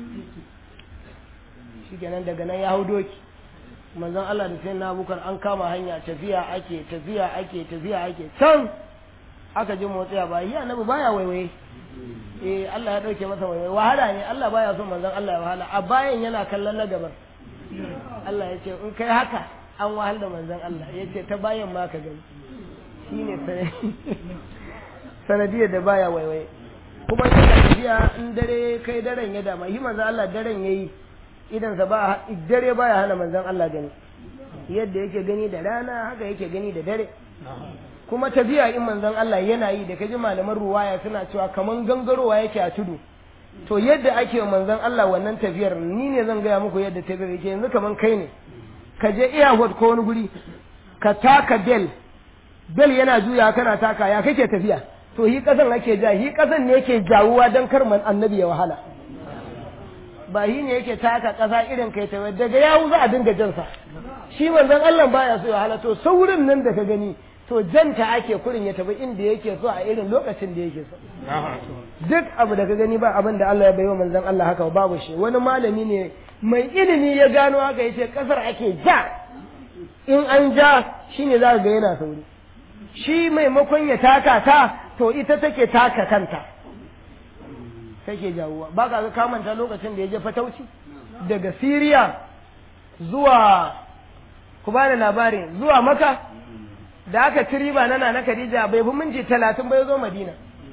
shikenan daga nan ya hau doki manzon Allah da sai na bukar an kama hanya tafiya ake tafiya ake tafiya ake can aka ji motsi a baya annabi baya waiwaye eh Allah ya dauke masa waiwaye wahala ne Allah baya son manzon Allah ya wahala a bayan yana kallon na gaban Allah ya ce in kai haka an wahal da manzon Allah ya ce ta bayan ma ka gani shine sanadiyar da baya waiwaye kuma yana tafiya in dare kai daren ya dama shi manzon Allah daren yayi idan sa ba dare baya hana manzon Allah gani yadda yake gani da rana haka yake gani da dare kuma tafiya in manzon Allah yana yi da kaji malaman ruwaya suna cewa kaman gangarowa yake a tudu to yadda ake wa manzon Allah wannan tafiyar ni ne zan gaya muku yadda tafiyar yake yanzu kaman kai ne ka je airport ko wani guri ka taka bel bel yana juya kana taka ya kake tafiya to hi kasan ake ja hi kasan ne yake jawuwa dan kar man annabi ya wahala ba hi ne yake taka kasa irin kai ta daga yawu za a dinga jansa shi manzon Allah baya so ya wahala to saurin nan da ka gani to janta ake kurin ya tafi inda yake so a irin lokacin da yake so duk abu da ka gani ba abin da Allah ya baiwa manzon Allah haka babu shi wani malami ne mai ilimi ya gano haka yace kasar ake ja in an ja shine za ga yana sauri shi maimakon ya taka ta to ita take taka kanta take jawuwa ba ka ga kamanta lokacin da ya je fatauci daga Siriya zuwa ku ba da labarin zuwa maka da aka ci riba na na Khadija bai fi minti talatin bai zo Madina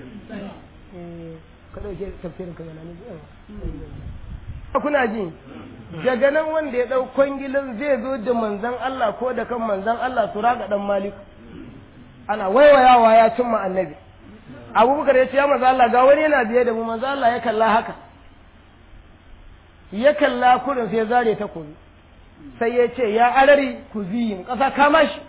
ka dauke tafsirin ka yana kuna ji daga nan wanda ya dau kwangilin zai zo da manzon Allah ko da kan manzon Allah su raga dan malik ana waiwayawa ya cimma annabi abubakar ya ce ya manzo Allah ga wani yana biye da mu manzo Allah ya kalla haka ya kalla kurin sai zare ta kuzi sai ya ce ya arari ku ziyin ƙasa kama shi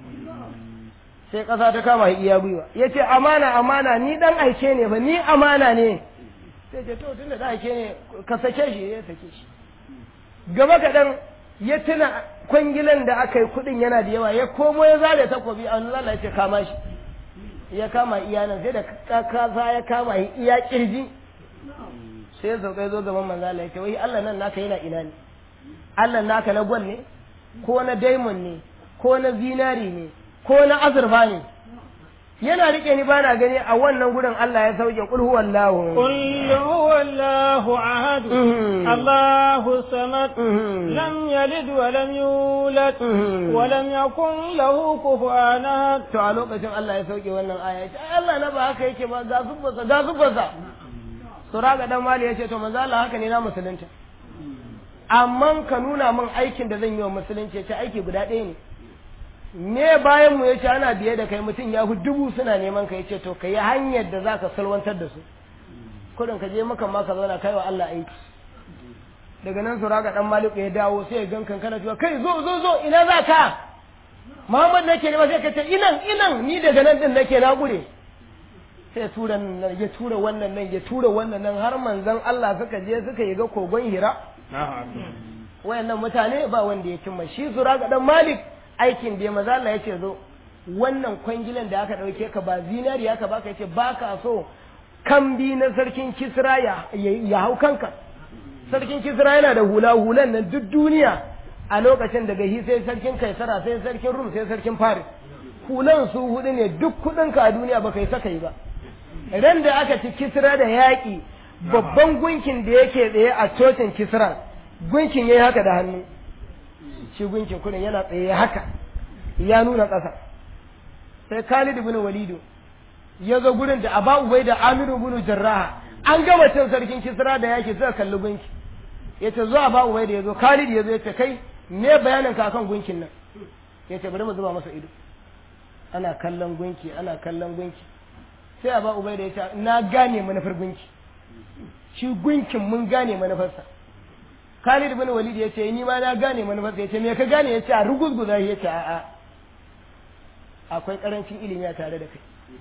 sai ƙasa ta kama shi iya gwiwa ya ce amana amana ni dan aike ne ba ni amana ne sai ce to tunda da aike ne ka sake shi ya sake shi gaba kaɗan ya tuna kwangilan da aka yi kuɗin yana da yawa ya komo ya zare takobi a nuna ya ce kama shi ya kama iya nan sai da kasa ya kama shi iya kirji sai ya sauka ya zo gaban manzo Allah ya ce wai Allah nan naka yana ina ne Allah naka na gwal ne ko na diamond ne ko na zinari ne ko na azurfa ne yana rike ni bana gani a wannan gurin Allah ya sauke kul huwallahu قل هو الله أحد الله الصمد لم يلد ولم يولد ولم يكن له كفوا أحد to a lokacin Allah ya sauke wannan aya ya ce ai Allah na ba haka yake ba ga zubbansa ga zubbansa suraga dan mali ya ce to manzo Allah haka ne na musulunta amma ka nuna min aikin da zan yi wa musulunci ya ce aiki guda ɗaya ne me bayan mu yace ana biye da kai mutum ya fi dubu suna neman ka yace to ka yi hanyar da zaka salwantar da su kudin ka je maka ma ka zauna kai wa Allah aiki daga nan su raga dan maliku ya dawo sai ya gankan kana cewa kai zo zo zo ina za ka Muhammad nake ne ba sai ka ce inan inan ni daga nan din nake na gure sai tura nan ya tura wannan nan ya tura wannan nan har manzon Allah suka je suka yi ga kogon Hira wayannan mutane ba wanda ya cimma shi su raga dan malik aikin da maza Allah ya ce zo wannan kwangilan da aka ɗauke ka ba zinari aka baka ya ce ba ka so kambi na sarkin kisra ya, ya hau kanka sarkin kisra yana da hula hulan nan duk duniya a lokacin daga hi sai sarkin kaisara sai sarkin rum sai sarkin faris hulan su hudu ne duk kudinka a duniya baka yi saka yi ba ran da aka ci kisra da yaƙi babban gunkin da yake tsaye a cocin kisra gunkin yayi haka da hannu shi gunkin kudin yana tsaye haka ya nuna ƙasa sai Khalid ibn Walidu ya zo gurin da Aba Ubai da Amiru ibn Jarraha an gama cin sarkin Kisra da yake suka kalli gunki yace zo Aba Ubai da yazo Khalid yazo yace kai me bayanin ka kan gunkin nan yace bari mu zuba masa ido ana kallon gunki ana kallon gunki sai Aba Ubai da yace na gane manufar gunki shi gunkin mun gane manufarsa Khalid ibn Walid ya ce ni ma na gane manufarsa ya ce me ka gane ya ce a ruguzguza ya ce a'a akwai karancin ilimi a tare da kai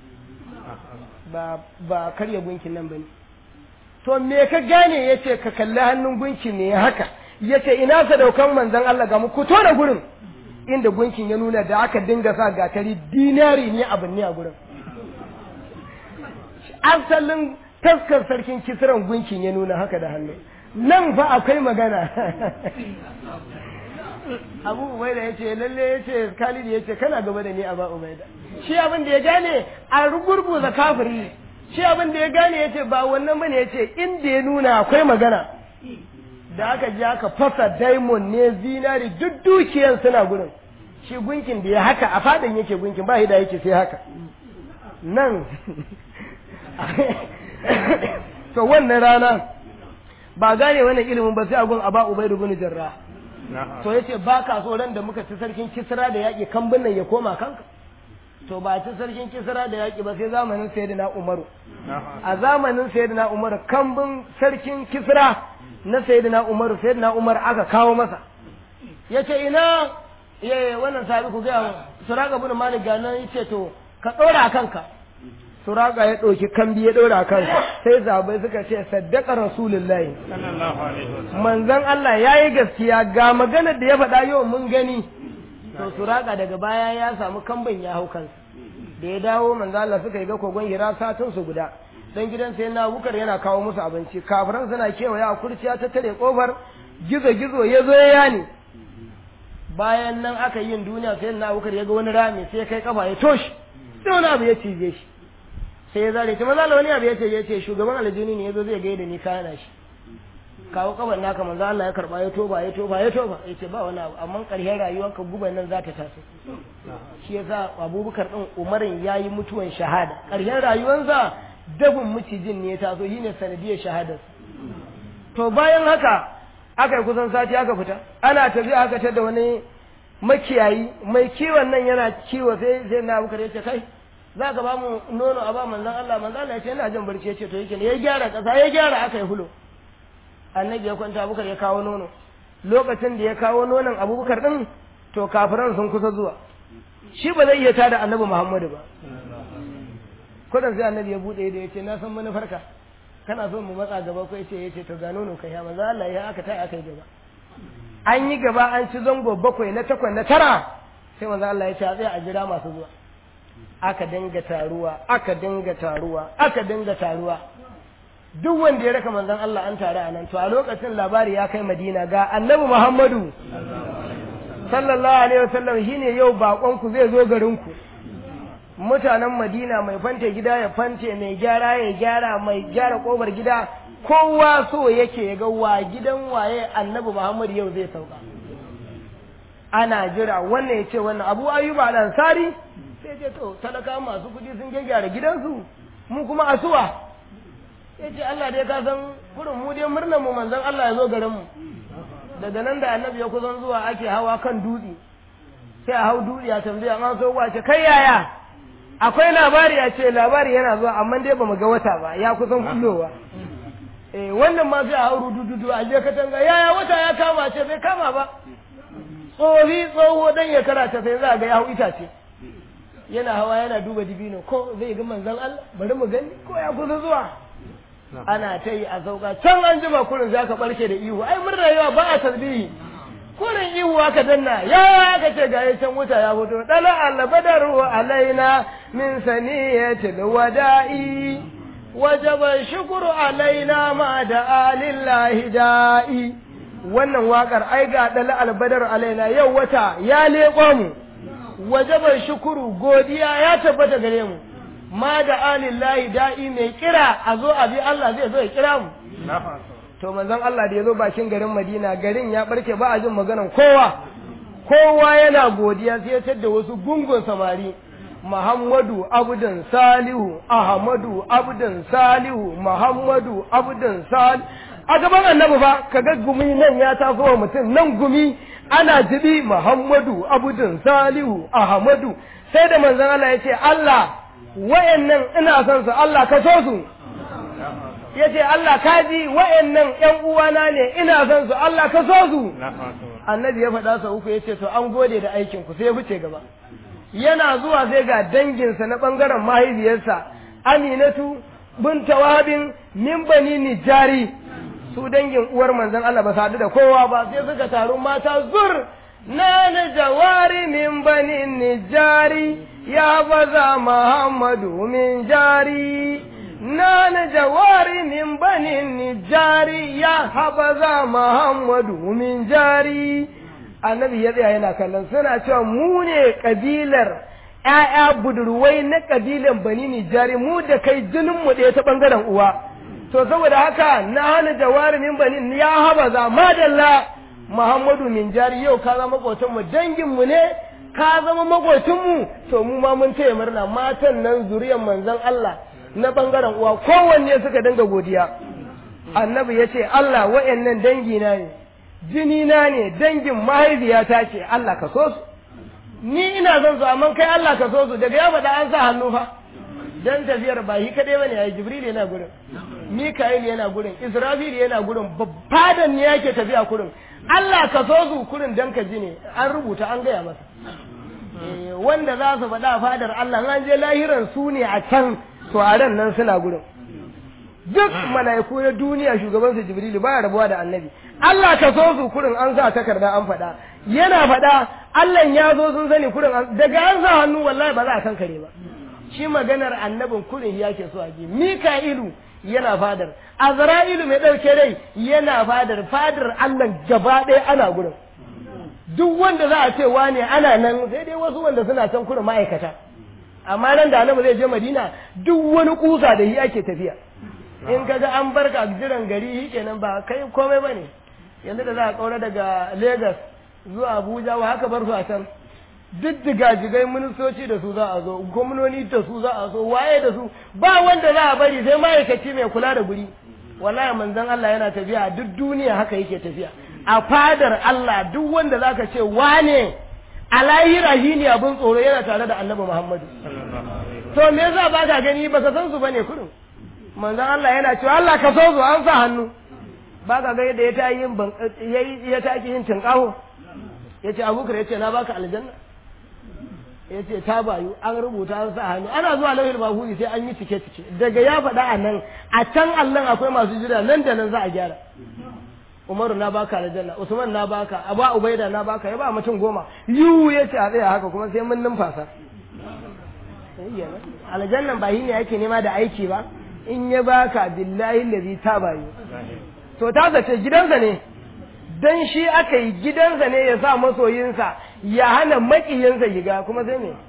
ba ba karya gunkin nan bane to me ka gane ya ce ka kalli hannun gunkin ne haka ya ce ina sadaukan manzon Allah ga mu ku tona gurin inda gunkin ya nuna da aka dinga sa gatari dinari ne abin ne a gurin asalin taskar sarkin kisran gunkin ya nuna haka da hannu nan fa akwai magana abu ubaida ya ce lalle ya ce khalid ya ce kana gaba da ni a ba ubaida shi abin da ya gane a rugurguza kafiri shi abin da ya gane ya ce ba wannan bane ya ce inda ya nuna akwai magana da aka ji aka fasa diamond ne zinari duk dukiyan suna gurin shi gunkin da ya haka a fadan yake gunkin ba da yake sai haka nan to wannan rana ba gane wannan ilimin ba sai a gun aba ubaidu bin jarra to yace ba ka so ran da muka ci sarkin kisra da yaki kambun nan ya koma kanka to ba ci sarkin kisra da yaki ba sai zamanin sayyidina umaru a zamanin sayyidina umaru kambun sarkin kisra na sayyidina umaru sayyidina umar aka kawo masa yace ina ye wannan sabi ku ga suraka bin malik ga nan yace to ka dora kanka suraka ya ɗauki kambi ya ɗora kansa sai zabai suka ce saddaka rasulullahi manzon Allah ya yi gaskiya ga maganar da ya faɗa yau mun gani to suraka daga baya ya samu kambin ya hau kansa da ya dawo manzon Allah suka yi ga kogon hira satun su guda dan gidan sai na bukar yana kawo musu abinci kafiran suna kewaya a kurciya ta tare kofar gizo gizo ya zo ya yani bayan nan aka yin duniya sai na bukar ya ga wani rami sai kai kafa ya toshi sai wani abu ya cije shi sai ya zare ta maza wani abu ya ce ya ce shugaban aljini ne ya zo zai gaida ni kana shi kawo kaban naka manzo Allah ya karba ya toba ya toba ya toba ya ce ba wani abu amma ƙarshen rayuwarka guban nan za ta taso shi yasa abubakar din umarin ya yi mutuwan shahada ƙarshen rayuwarsa dafin macijin ne ya taso shine sanadiyar shahadar to bayan haka aka yi kusan sati aka fita ana tafiya aka tada wani makiyayi mai kiwon nan yana kiwo sai sai na abubakar ya ce kai za ka ba mu nono a ba manzon Allah manzon Allah ya ce ina jin barci ya ce to yake ne ya gyara ƙasa ya gyara aka yi hulo annabi ya kwanta abubakar ya kawo nono lokacin da ya kawo nonon abubakar din to kafiran sun kusa zuwa shi ba zai iya tada annabi muhammadu ba kudin sai annabi ya bude da ya ce na san manufarka kana so mu matsa gaba ko yace yace to ga nono kai ya manzo Allah ya aka tai aka yi gaba an yi gaba an ci zango bakwai na takwas na tara sai manzo Allah ya ce a tsaya a jira masu zuwa aka dinga taruwa aka dinga taruwa aka dinga taruwa duk wanda ya raka manzon Allah an tare a nan to a lokacin labari ya kai Madina ga Annabi Muhammadu sallallahu alaihi wasallam shine yau bakon ku zai zo garin ku mutanen Madina mai fante gida ya fante mai gyara ya gyara mai gyara kofar gida kowa so yake ya ga wa gidan waye Annabi Muhammadu yau zai sauka ana jira wannan ya ce wannan Abu Ayyub al-Ansari sai ce to talaka masu kudi sun gyara gidansu mu kuma asuwa ya ce Allah dai ka san kurin mu dai murnar mu manzon Allah ya zo garin mu daga nan da annabi ya kusan zuwa ake hawa kan dutse sai a hau dutse a tambaya an so wace kai yaya akwai labari a ce labari yana zuwa amma dai bamu ga wata ba ya kusan kullowa eh wannan ma sai a hau rudududu a je katanga yaya wata ya kama ce bai kama ba tsohi tsoho dan ya karata sai za ga ya hau itace yana hawa yana duba dibino ko zai ga manzon Allah bari mu gani ko ya kusa zuwa ana ta yi a sauka can an jima kurin za ka barke da ihu ai murna yawa ba a tasbihi kurin ihu aka danna ya aka ce ga can wuta ya fito dala albadaru alaina min saniyatil wada'i wajaba shukru alaina ma da alillahi da'i wannan wakar ai ga dala albadaru alaina yau wata ya leƙo mu wajaba shukuru godiya ya tabbata gare mu ma da alillahi da'i mai kira a zo a bi Allah zai zo ya kira mu to manzon Allah da ya zo bakin garin Madina garin ya barke ba a jin maganan kowa kowa yana godiya sai ya tadda wasu gungun samari Muhammadu Abdun Salihu Ahmadu Abdun Salihu Muhammadu Abdun Salihu a gaban annabi fa kaga gumi nan ya taso wa mutum nan gumi ana jibi Muhammadu Abdun Salihu Ahmadu sai da manzon Allah ya ce Allah wayannan ina son su Allah ka so su yace Allah ka ji wayannan ƴan uwana ne ina son su Allah ka so su annabi ya faɗa sa uku yace to an gode da aikin ku sai ya fice gaba yana zuwa sai ga danginsa na bangaren mahaifiyarsa Aminatu bin Tawabin min bani Nijari su dangin uwar manzon Allah ba su haɗu da kowa ba sai suka taru mata zur na na jawari min bani Nijari ya baza Muhammadu min jari na na jawari min banin nijari ya habaza Muhammadu min jari annabi ya tsaya yana kallon suna cewa mu ne kabilar ‘ya'ya budurwai na kabilan bani nijari mu da kai jinin mu ɗaya ta ɓangaren uwa to saboda haka na hana jawari min banin ya habaza madalla Muhammadu min jari yau ka zama mu dangin mu ne ka zama makocinmu to mu ma mun taya murna matan nan zuriyar manzon Allah na bangaren uwa kowanne suka dinga godiya annabi ya ce Allah wa'annan dangi na ne jini na ne dangin mahaifiyata ce Allah ka so su ni ina son su amma kai Allah ka so su daga ya faɗa an sa hannu fa dan tafiyar ba shi kadai bane yayi jibril yana gurin mika'il yana gurin israfil yana gurin babbadan ne yake tafiya kurin Allah ka so su kurin dan ka ji ne an rubuta an gaya masa wanda za su faɗa fadar Allah an je lahiran su ne a can to a ran nan suna gurin duk mala'iku na duniya shugaban su jibrilu baya rabuwa da annabi Allah ka so su kurin an sa takarda an faɗa yana faɗa Allah ya zo sun sani kurin daga an sa hannu wallahi ba za a kan kare ba shi maganar annabin kurin ya ke so a ji mika'ilu yana fadar azra'ilu mai ɗauke rai yana fadar fadar Allah gaba ɗaya ana gurin duk wanda za a ce wane ana nan sai dai wasu wanda suna can kurin ma'aikata amma nan da annabi zai je madina duk wani kusa da shi ake tafiya in ka ga an barka a jiran gari shi kenan ba kai komai ba ne yanzu da za a kaura daga lagos zuwa abuja wa haka bar su a can duk jigajigai ministoci da su za a zo gwamnoni da su za a zo waye da su ba wanda za a bari sai ma'aikaci mai kula da guri wallahi manzon Allah yana tafiya duk duniya haka yake tafiya a fadar Allah duk wanda zaka ce wane a lahira shi ne abin tsoro yana tare da annabi Muhammadu to me yasa ba ka gani ba ka san su bane kurin manzon Allah yana cewa Allah ka so su an sa hannu ba ka ga yadda ya ta yin ya ta yin tinkaho yace Abubakar yace na baka aljanna ya ce ta bayu an rubuta an sa hannu ana zuwa lauhin mahuri sai an yi cike cike daga ya faɗa a nan a can allon akwai masu jira nan da nan za a gyara umaru na baka aljanna usman na baka aba ubaida na baka ya ba mutum goma yu ya ce a tsaya haka kuma sai mun numfasa aljannan ba ne yake nema da aiki ba in ya baka billahi lazi ta bayu to ta zace gidansa ne dan shi aka yi gidansa ne ya sa masoyinsa ya hana makiyinsa yiga kuma sai me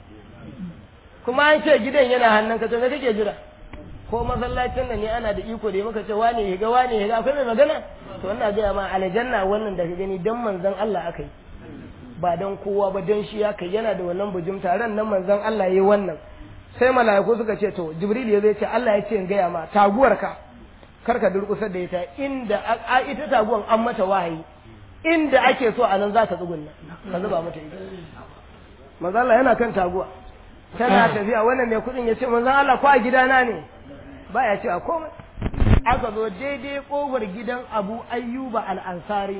kuma an ce gidan yana hannun ka to me kake jira ko masallacin da ne ana da iko da muka ce wane yiga wane yiga akwai mai magana to wannan ga ma aljanna wannan da ka gani dan manzon Allah aka yi ba dan kowa ba dan shi aka yana da wannan bujum taron nan manzon Allah yayi wannan sai mala'iku suka ce to jibril ya zai ce Allah ya ce in gaya ma taguwarka karka durkusar da ita inda a ita taguwan an mata wahayi inda ake so a nan za ta tsugunna ka zuba mata ita manzo Allah yana kan taguwa tana tafiya wannan mai kudin ya ce manzo Allah ko a gidana ne baya ce a komai aka zo daidai kofar gidan Abu Ayyuba al-Ansari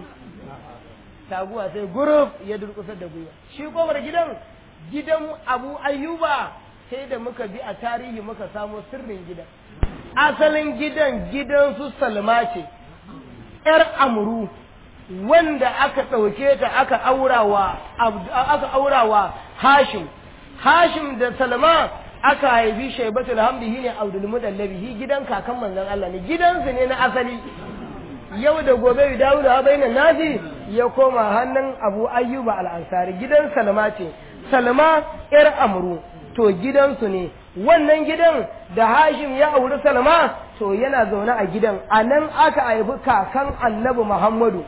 taguwa sai guruf ya durkusar da gwiwa shi kofar gidan gidan Abu Ayyuba sai da muka bi a tarihi muka samo sirrin gidan asalin gidan gidan su Salma ce ‘yar Amuru wanda aka ɗauke ta aka aurawa aka aurawa Hashim Hashim da Salma aka haifi Shaibatul Hamdi shine Abdul Mudallabi shi gidan kakan manzon Allah ne gidansu ne na asali yau da gobe dawo da bainan nasi ya koma hannun Abu Ayyuba al-Ansari gidan Salma ce Salma ‘yar Amru to gidansu ne wannan gidan da Hashim ya auri Salma to yana zaune a gidan a nan aka haifi kakan annabi Muhammadu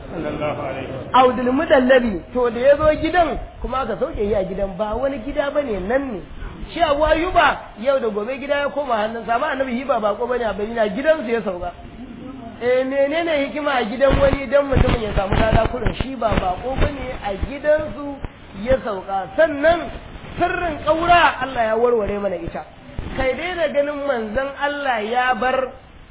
Abdul Mudallabi to da ya zo gidan kuma aka sauke yi a gidan ba wani gida bane nan ne shi Abu Ayyuba yau da gobe gida ya koma hannun sa ba annabi hiba bako bane a bayyana gidansu ya sauka eh menene hikima a gidan wani dan mutumin ya samu lada kurin shi ba bako bane a gidansu ya sauka sannan sirrin ƙaura Allah ya warware mana ita kai dai da ganin manzon Allah ya bar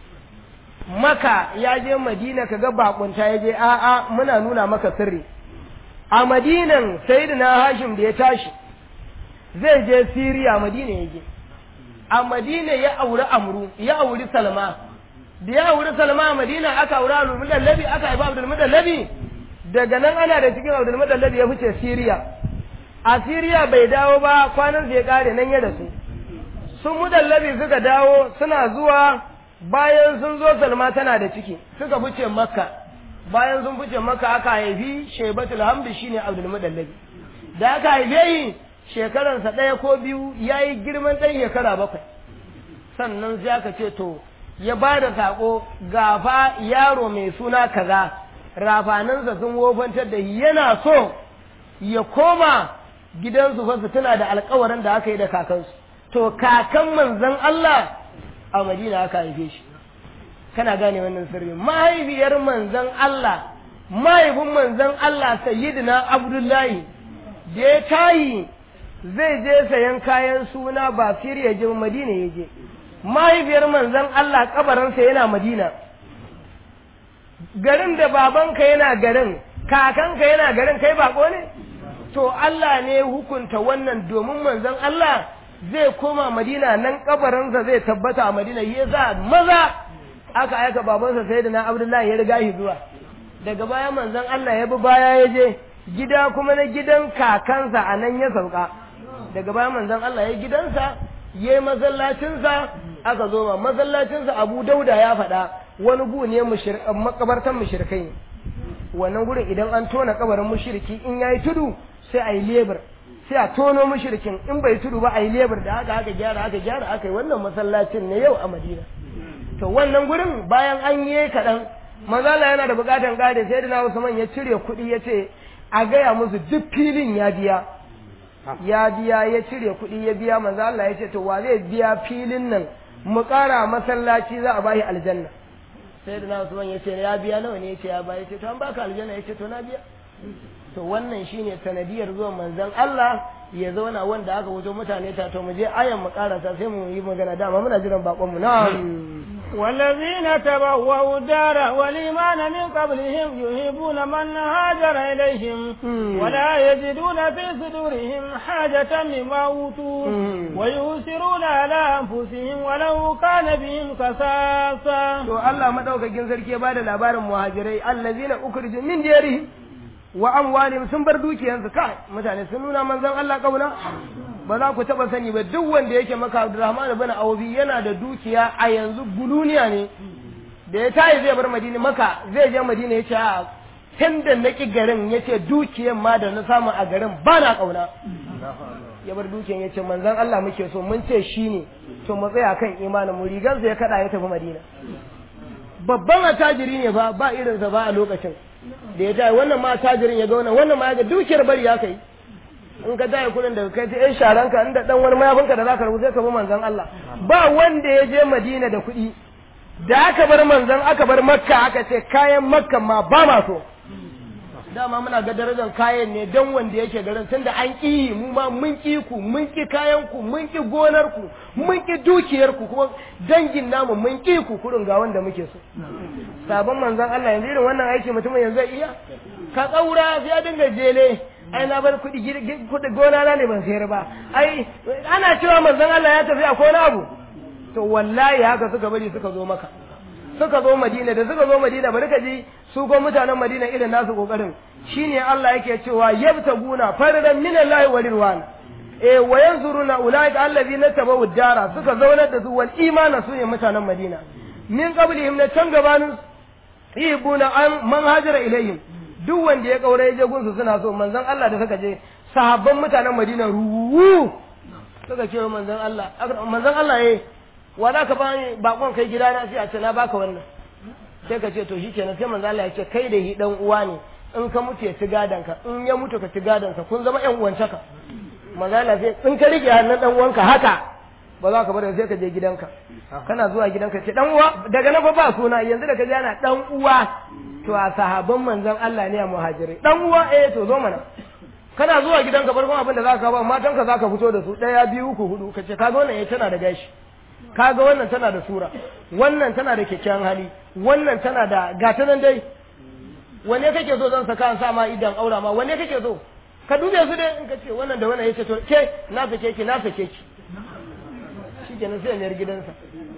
maka ya je madina ka ga bakunta ya je a'a muna nuna maka sirri a madinan sayyidina hashim da ya tashi zai je siriya madina ya je a madina ya auri amru ya auri salma da ya auri salma a madina aka auri abdul mudallabi aka haifa abdul mudallabi daga nan ana da cikin abdul mudallabi ya fice siriya a siriya bai dawo ba kwanan ya kare nan ya rasu sun mudallabi suka dawo suna zuwa bayan sun zo salma tana da ciki suka fice makka bayan sun fice makka aka haifi shaibatul hamdi shine abdul mudallabi da aka haife yi shekaransa ɗaya ko biyu ya yi girman ɗan shekara bakwai sannan sai aka ce to ya ba da saƙo gafa yaro mai suna kaza rafanansa sun wofantar da yana so ya koma gidansu fa su tuna da alkawarin da aka yi da kakansu to kakan manzon Allah a Madina aka haife shi kana gane wannan sirri mahaifiyar manzon Allah mahaifin manzon Allah sayyidina Abdullahi da ya tayi zai je sayan kayan suna ba Siriya je Madina ya je mahaifiyar manzon Allah kabarinsa yana Madina garin da babanka yana garin kakanka yana garin kai bako ne to Allah ne hukunta wannan domin manzon Allah zai koma Madina nan kabarinsa zai tabbata a Madina ya za maza aka aika babansa sai da na Abdullahi ya riga shi zuwa daga baya manzon Allah ya bi baya ya je gida kuma na gidan kakansa a nan ya sauka daga baya manzon Allah ya gidansa ya yi masallacinsa aka zo ma masallacinsa Abu Dauda ya faɗa wani gu ne makabartan mushrikai ne wannan gurin idan an tona kabarin mushriki in yayi tudu sai a yi lebur sai a tono mushrikin in bai tudu ba a yi lebar da haka aka gyara aka gyara aka yi wannan masallacin ne yau a Madina to wannan gurin bayan an yi kaɗan manzala yana da bukatan gade sai da na Usman ya cire kuɗi ya ce a gaya musu duk filin ya biya ya biya ya cire kuɗi ya biya manzo Allah ya ce to wa zai biya filin nan mu ƙara masallaci za a bashi aljanna sai da na Usman ya ce ya biya nawa ne ya ce ya biya ya ce to an baka aljanna ya ce to na biya to wannan shine sanadiyar zuwan manzon Allah ya zauna wanda aka wuce mutane ta to mu je ayan mu karasa sai mu yi magana dama muna jiran bakon mu na'am والذين تبوأوا الدار والإيمان من قبلهم يحبون من هاجر إليهم ولا يجدون في صدورهم حاجة مما أوتوا ويؤثرون على أنفسهم ولو كان بهم خصاصة. to Allah madaukakin sarki ya bada labarin muhajirai allazina ukhriju min diyarihim wa amwalihim sun bar dukiyansu kai mutane sun nuna manzon Allah kauna ba za ku taba sani ba duk wanda yake maka Abdurrahman ibn Awfi yana da dukiya a yanzu guluniya ne da ya tayi zai bar Madina maka zai je Madina yace a tun da naki garin yace dukiyan ma da na samu a garin ba na kauna ya bar dukiyan yace manzon Allah muke so mun ce shine to mu tsaya kan imanin mu rigansa ya kada ya tafi Madina babban attajiri ne fa ba irinsa ba a lokacin da ya tayi wannan ma attajirin ya ga wannan wannan ma ya ga dukiyar bari ya kai in ka tayi kudin daga kai ta yan sharanka inda dan wani mayafinka da zaka rubuta ka bi manzon Allah ba wanda ya je Madina da kuɗi da aka bar manzon aka bar Makka aka ce kayan Makka ma ba ma so dama muna ga darajar kayan ne don wanda yake garin tunda an ƙi mu ma mun ƙi ku mun ƙi kayan ku mun ƙi gonar ku mun ƙi dukiyar ku kuma dangin namu mun ƙi ku kurin ga wanda muke so sabon manzon Allah yanzu irin wannan aiki mutumin yanzu zai iya ka tsaura sai ya dinga jele ai na bar kuɗi kuɗi gona na ne ban sayar ba ai ana cewa manzon Allah ya tafi a kona abu to wallahi haka suka bari suka zo maka suka zo Madina da suka zo Madina bari ka ji su ko mutanen Madina irin nasu kokarin shine Allah yake cewa yabtaguna faradan min Allah wa ridwan eh wa yanzuruna ulaika allazina tabawu dara suka zaunar da su wal imana su ne mutanen Madina min qablihim na can gabanin ibuna an man hajara ilayhim duk wanda ya kaura ya je gunsu suna so manzon Allah da suka je sahabban mutanen Madina ruwu suka ce manzon Allah manzon Allah eh wa za ka bani bakon kai gidana sai a ce na baka wannan sai ka ce to shi kenan sai manzo Allah ya ce kai da hi dan uwa ne in ka mutu ya ci gadan ka in ya mutu ka ci gadan sa kun zama ƴan uwantaka manzo Allah sai in ka rike hannun dan uwanka haka ba za ka bar sai ka je gidanka kana zuwa gidanka ce dan uwa daga nan fa ba suna yanzu da ka ji ana dan uwa to a sahabban manzon Allah ne a muhajirai dan uwa eh to zo mana kana zuwa gidanka farkon abin da za ka ba matanka za ka fito da su ɗaya biyu uku hudu ka ce kaga wannan ya tana da gashi kaga wannan tana da sura wannan tana da kyakkyawan hali wannan tana da gata nan dai wanne kake so zan saka an sa ma idan aura ma wanne kake so ka dube su dai in ka ce wannan da wannan yace to ke na sake ki na sake ki shikenan sai ya gidansa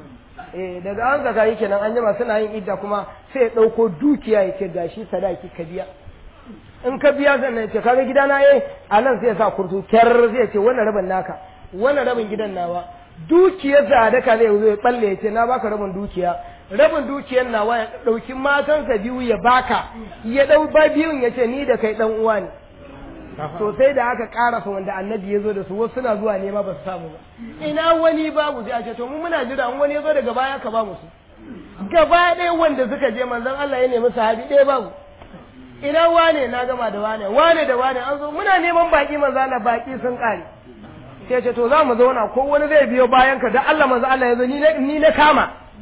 eh daga an saka yi kenan an jima suna yin idda kuma sai ya dauko dukiya yake gashi sadaki ka biya in ka biya sannan ya ce kaga gidana eh a nan sai ya sa kurtu kyar sai ya ce wannan rabin naka wannan rabin gidan nawa dukiyar sadaka zai zo ya balle ya ce na baka rabin dukiya rabin dukiyar nawa ya dauki matansa biyu ya baka ya dau ba biyun ya ce ni da kai dan uwa ne to sai da aka karasa wanda annabi ya zo da su wasu suna zuwa nema ba su samu ba ina wani babu sai a ce to mu muna jira in wani ya zo daga baya ka ba mu su gaba ɗaya wanda suka je manzon Allah ya nemi sahabi ɗaya babu ina wane na gama da wane wane da wane an zo muna neman baki manzo Allah baki sun kare sai ce to za mu zauna ko wani zai biyo bayan ka da Allah manzo Allah ya zo ni na kama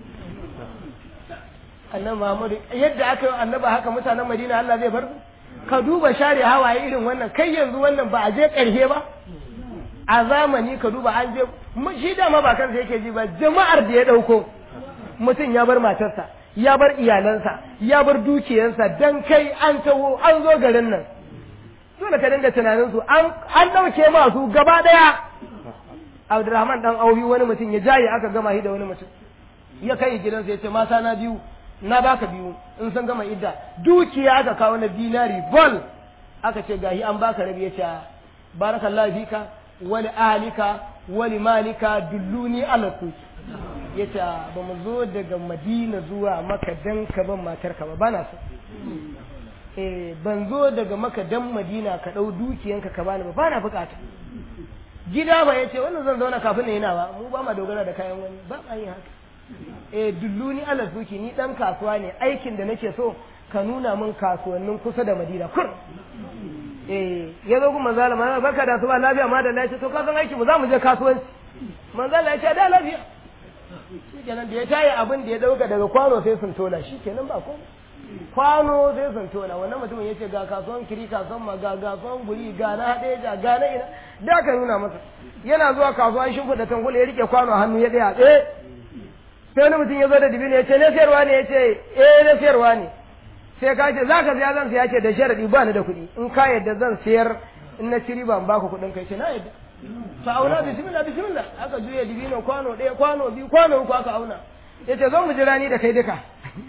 annabi Muhammadu yadda aka yi annabi haka mutanen Madina Allah zai bar su ka duba share hawaye irin wannan kai yanzu wannan ba a je ƙarshe ba a zamani ka duba an je shi dama ba kansa yake ji ba jama'ar da ya ɗauko mutum ya bar matarsa ya bar iyalansa ya bar dukiyarsa dan kai an taho an zo garin nan dole ka dinga tunanin su an an dauke masu gaba daya Abdurrahman dan Auhi wani mutum ya jaye aka gama shi da wani mutum ya kai gidansa ya ce mata na biyu na baka biyu in san gama idda dukiya aka kawo na dinari bol aka ce gahi an baka rabi ya ce barakallahu fika wali ahlika wali malika dulluni ala kuki ya ce ba mu zo daga madina zuwa maka dan ka ban matarka ba bana so eh ban zo daga maka dan madina ka dau dukiyanka ka bani ba ba na bukata gida ba yace wannan zan zauna kafin na yana ba mu ba ma dogara da kayan wani ba ma yin haka eh dulluni ala suki ni dan kasuwa ne aikin da nake so ka nuna min kasuwannin kusa da madina kur eh ya zo kuma zalama barka da su ba lafiya ma da lafiya to ka san aiki mu za mu je kasuwanci manzala ya ce da lafiya shi kenan da ya tayi abin da ya dauka daga kwano sai sun tona shi kenan ba komai kwano sai sun tona wannan mutumin ya ce ga kasuwan kiri kasuwan ma ga kasuwan guri ga na haɗe ga ga na ina da aka nuna masa yana zuwa kasuwa shi da tangula ya rike kwano a hannu ya tsaya tsaye sai wani mutum ya zo da dibino ya ce na sayarwa ne ya ce eh na sayarwa ne sai ka ce za ka siya zan siya ce da sharadi ba ni da kuɗi in ka yadda zan sayar in na ciri ban baka kuɗin kai ce na yadda to auna bismillah bismillah aka juya dibino kwano ɗaya kwano biyu kwano uku aka auna ya ce zo mu jira ni da kai duka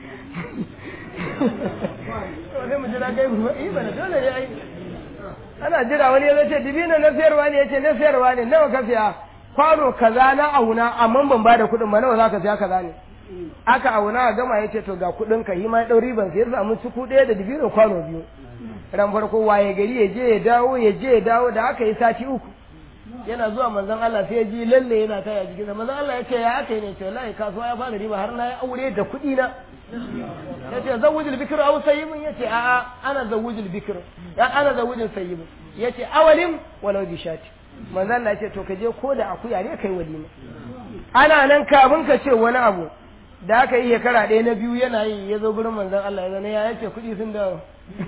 sai mu jira kai kuma yi bana dole ne ai ana jira wani ya ce dibino na sayarwa ne ya ce na sayarwa ne nawa ka siya kwano kaza na auna amma ban ba da kuɗin ba nawa za ka siya kaza ne aka auna a gama ya ce to ga kuɗin ka yi ma ɗau riban sai ya samu ciku ɗaya da dibino kwano biyu ran farko waye gari ya je ya dawo ya je ya dawo da aka yi sati uku yana zuwa manzon Allah sai ya ji lalle yana taya jikinsa manzon Allah ya ce ya aka yi ne ce wallahi kasuwa ya fara riba har na yi aure da kuɗi na ya ce zawujul bikir aw sayyibun ya ce a'a ana zawujul bikir ya ana zawujul sayyibun ya ce awalim walau bi shati manzon Allah ya ce to ka je ko da akuya ne kai walima ana nan kafin ka ce wani abu da aka yi shekara ɗaya na biyu yana yi ya zo gurin manzon Allah ya zana ya ce kuɗi sun dawo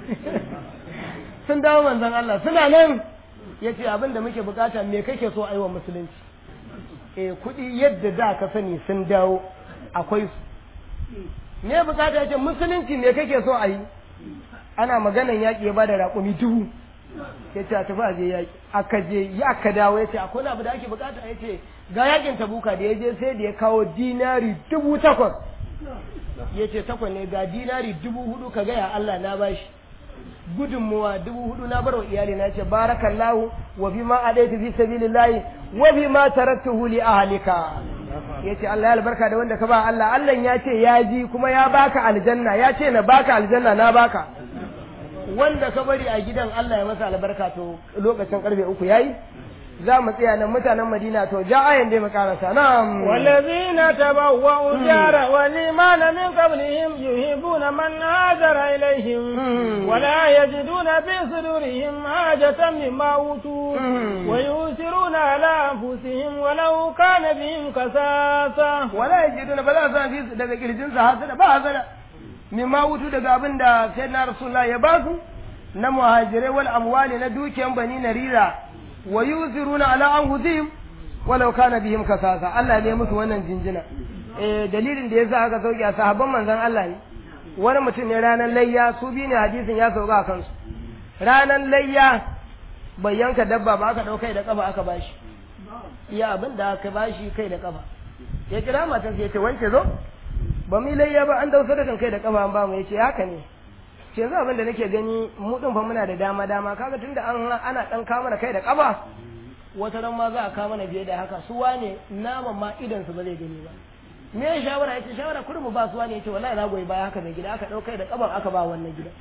sun dawo manzon Allah suna nan ya ce abin da muke bukata me kake so a yi wa musulunci eh kuɗi yadda da ka sani sun dawo akwai su me bukata ya ce musulunci me kake so a yi ana maganan yaƙi ya bada raƙumi dubu ya ce a tafi a je yaƙi aka je ya aka dawo ya ce akwai abu da ake bukata ya ce ga yaƙin tabuka da ya je sai da ya kawo dinari dubu takwas ya ce takwas ne ga dinari dubu hudu ka gaya Allah na bashi gudunmuwa dubu hudu na barwa iyali na ce barakallahu wa bi ma adaitu fi sabilillahi wa bi ma taraktuhu li ahlika yace Allah ya albarka da wanda ka ba Allah Allah ya ce ya ji kuma ya baka aljanna ya ce na baka aljanna na baka wanda ka bari a gidan Allah ya masa albarka to lokacin karfe uku yayi za mu tsaya nan mutanen Madina to ja ayan dai mu karasa na'am والذين تبوأوا الدار والإيمان من قبلهم يحبون من هاجر إليهم ولا يجدون في صدورهم حاجة مما أوتوا ويؤثرون على أنفسهم ولو كان بهم كساسة wala yajiduna ba za su fi daga kirjin sa hasada ba hasada mimma wutu daga abin da sayyidina rasulullah ya ba su na muhajirai wal amwali na dukiyan bani narira wa yuziruna ala anfusihim walau kana bihim kasasa Allah ne musu wannan jinjina eh dalilin da yasa aka sauke a sahabban manzon Allah ne wani mutum ne ranar layya su bi ne hadisin ya sauka a kansu ranar layya bai yanka dabba ba aka daukai da kafa aka bashi iya abin da aka bashi kai da kafa ya kira matan sai ya ce wance zo ba mu layya ba an dausa da kan kai da kafa an ba mu yace haka ne ce yanzu abin da nake gani mu din fa muna da dama dama kaga tunda an ana dan kawo mana kai da kafa wata ran ma za a kawo mana biye da haka su wane naman ma idan su ba zai gani ba me ya shawara yace shawara kurin mu ba su wane yace wallahi na goyi baya haka mai gida aka daukai da kaban aka ba wannan gida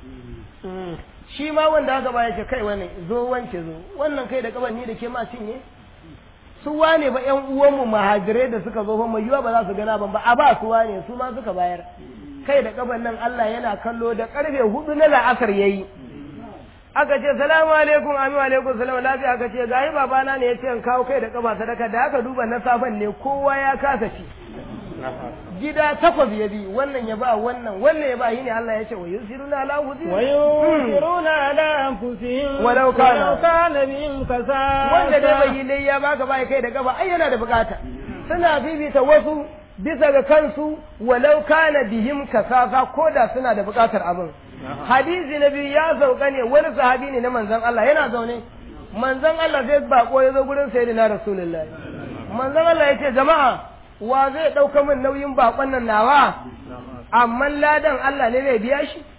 shi ma wanda aka ba yace kai wannan zo wance zo wannan kai da kaban ni da ke ma cinye su wane ba ƴan uwanmu mahajirai da suka zo fa mai yiwa ba za su gana ban ba a ba su wane su ma suka bayar kai da kaban nan Allah yana kallo da karfe hudu na la'asar yayi aka ce salamu alaikum amin wa alaikum salam lafiya aka ce gayi babana ne ya ce in kawo kai da kaba sadaka da aka duba na safan ne kowa ya kasa ci gida takwas ya bi wannan ya ba wannan wannan ya ba yi ne Allah ya ce wa yusiruna ala anfusihim ويؤثرون على أنفسهم ولو كان- ولو كان بهم كساسة wanda dai bai yi layya ba ka bai kai da gaba ai yana da bukata suna bibita wasu bisa ga kansu walau kana bihim kasafa ko da suna da bukatar abin hadisi na biyu ya sauka ne wani sahabi ne na manzon Allah yana zaune manzon Allah zai bako ya zo gurin sayyidina rasulullahi manzon Allah ya ce jama'a wa zai ɗauka min nauyin bakon nan nawa amma ladan Allah ne zai biya shi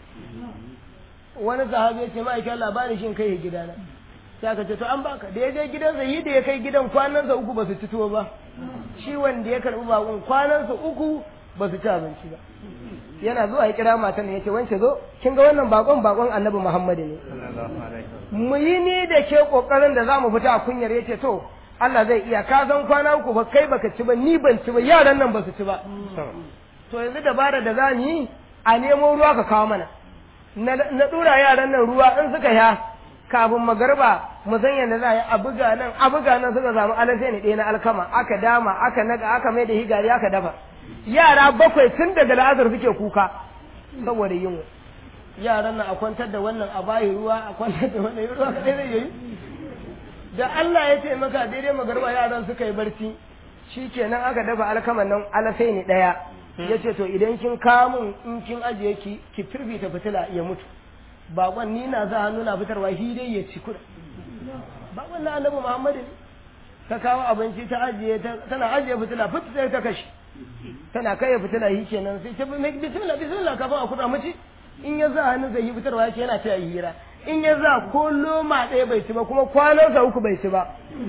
wani sahabi ya ce ma'aikin Allah ba ni shin kai gidana sai aka ce to an baka da ya je gidansa yi da ya kai gidan kwanansa uku ba su ci tuwo ba shi wanda ya karɓi bakon kwanansa uku ba su ci abinci ba yana zuwa ya kira matan ya ce wance zo kin ga wannan bakon bakon annabi muhammadu ne mu yi ni da ke kokarin da za mu fita a kunyar ya ce to Allah zai iya ka san kwana uku ba kai baka ci ba ni ban ci ba yaran nan ba su ci ba to yanzu dabara da za mu yi a nemo ruwa ka kawo mana na dura yaran nan ruwa in suka ya kafin magarba mu san yadda za a yi a buga nan a buga nan suka samu alasai ne ɗaya na alkama aka dama aka naga aka mai da higari aka dafa yara bakwai tun daga la'azar suke kuka saboda yunwa yaran nan a kwantar da wannan a bayi ruwa a kwantar da wannan ruwa kaɗai zai yi da Allah ya ce maka daidai magarba yaran suka yi barci shi kenan aka dafa alkaman nan alasai ne ɗaya ya ce to idan kin kamun in kin ajiye ki ki firfita fitila ya mutu bakon ni na za hannu na fitarwa shi dai ya ci kuɗa bakon na annabi muhammadu ne ta kawo abinci ta ajiye tana ajiye fitila fit sai ta kashe tana kai fitila shi kenan sai ta bismillah bismillah kafin a kuɗa mace in ya za hannu zai yi fitarwa yake yana ta hira in ya za ko loma ɗaya bai ci ba kuma kwanansa uku bai ci ba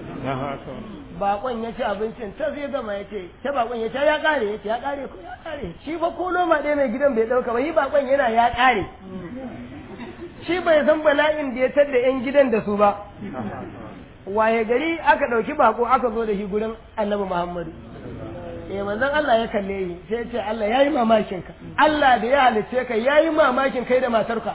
bakon ya ci abincin ta zai gama ya ce ta bakon ya ce ya kare ya ce ya kare ko ya kare shi fa ko loma ɗaya mai gidan bai ɗauka ba shi bakon yana ya kare shi bai san bala'in da ya tadda yan gidan da su ba waye gari aka ɗauki bako aka zo da shi gurin annabi muhammadu eh manzon Allah ya kalle yi sai ya ce Allah yayi mamakin ka Allah da ya halice ka yayi mamakin kai da matarka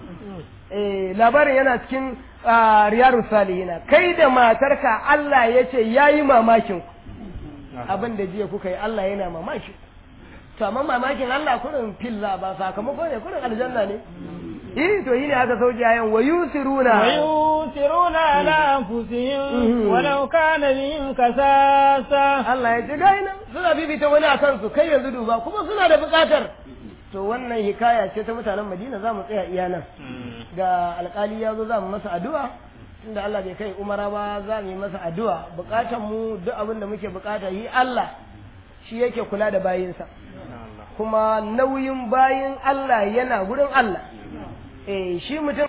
eh labarin yana cikin riyarun salihina kai da matarka Allah ya ce ya yi mamakin abin da jiya kuka yi Allah yana mamaki to amma mamakin Allah kurin filla ba sakamako ne kurin aljanna ne eh to yi ne aka sauke ayan wa yusiruna wa yusiruna ala anfusihim walau kana bihim kasasa Allah ya ce gai nan suna bibita wani akan su kai yanzu duba kuma suna da bukatar to wannan hikaya ce ta mutanen Madina za mu tsaya iya nan ga alkali ya zo za mu masa addu'a inda Allah bai kai umara ba za mu yi masa addu'a bukatan mu duk abin da muke bukata yi Allah shi yake kula da bayinsa kuma nauyin bayin Allah yana gurin Allah eh shi mutum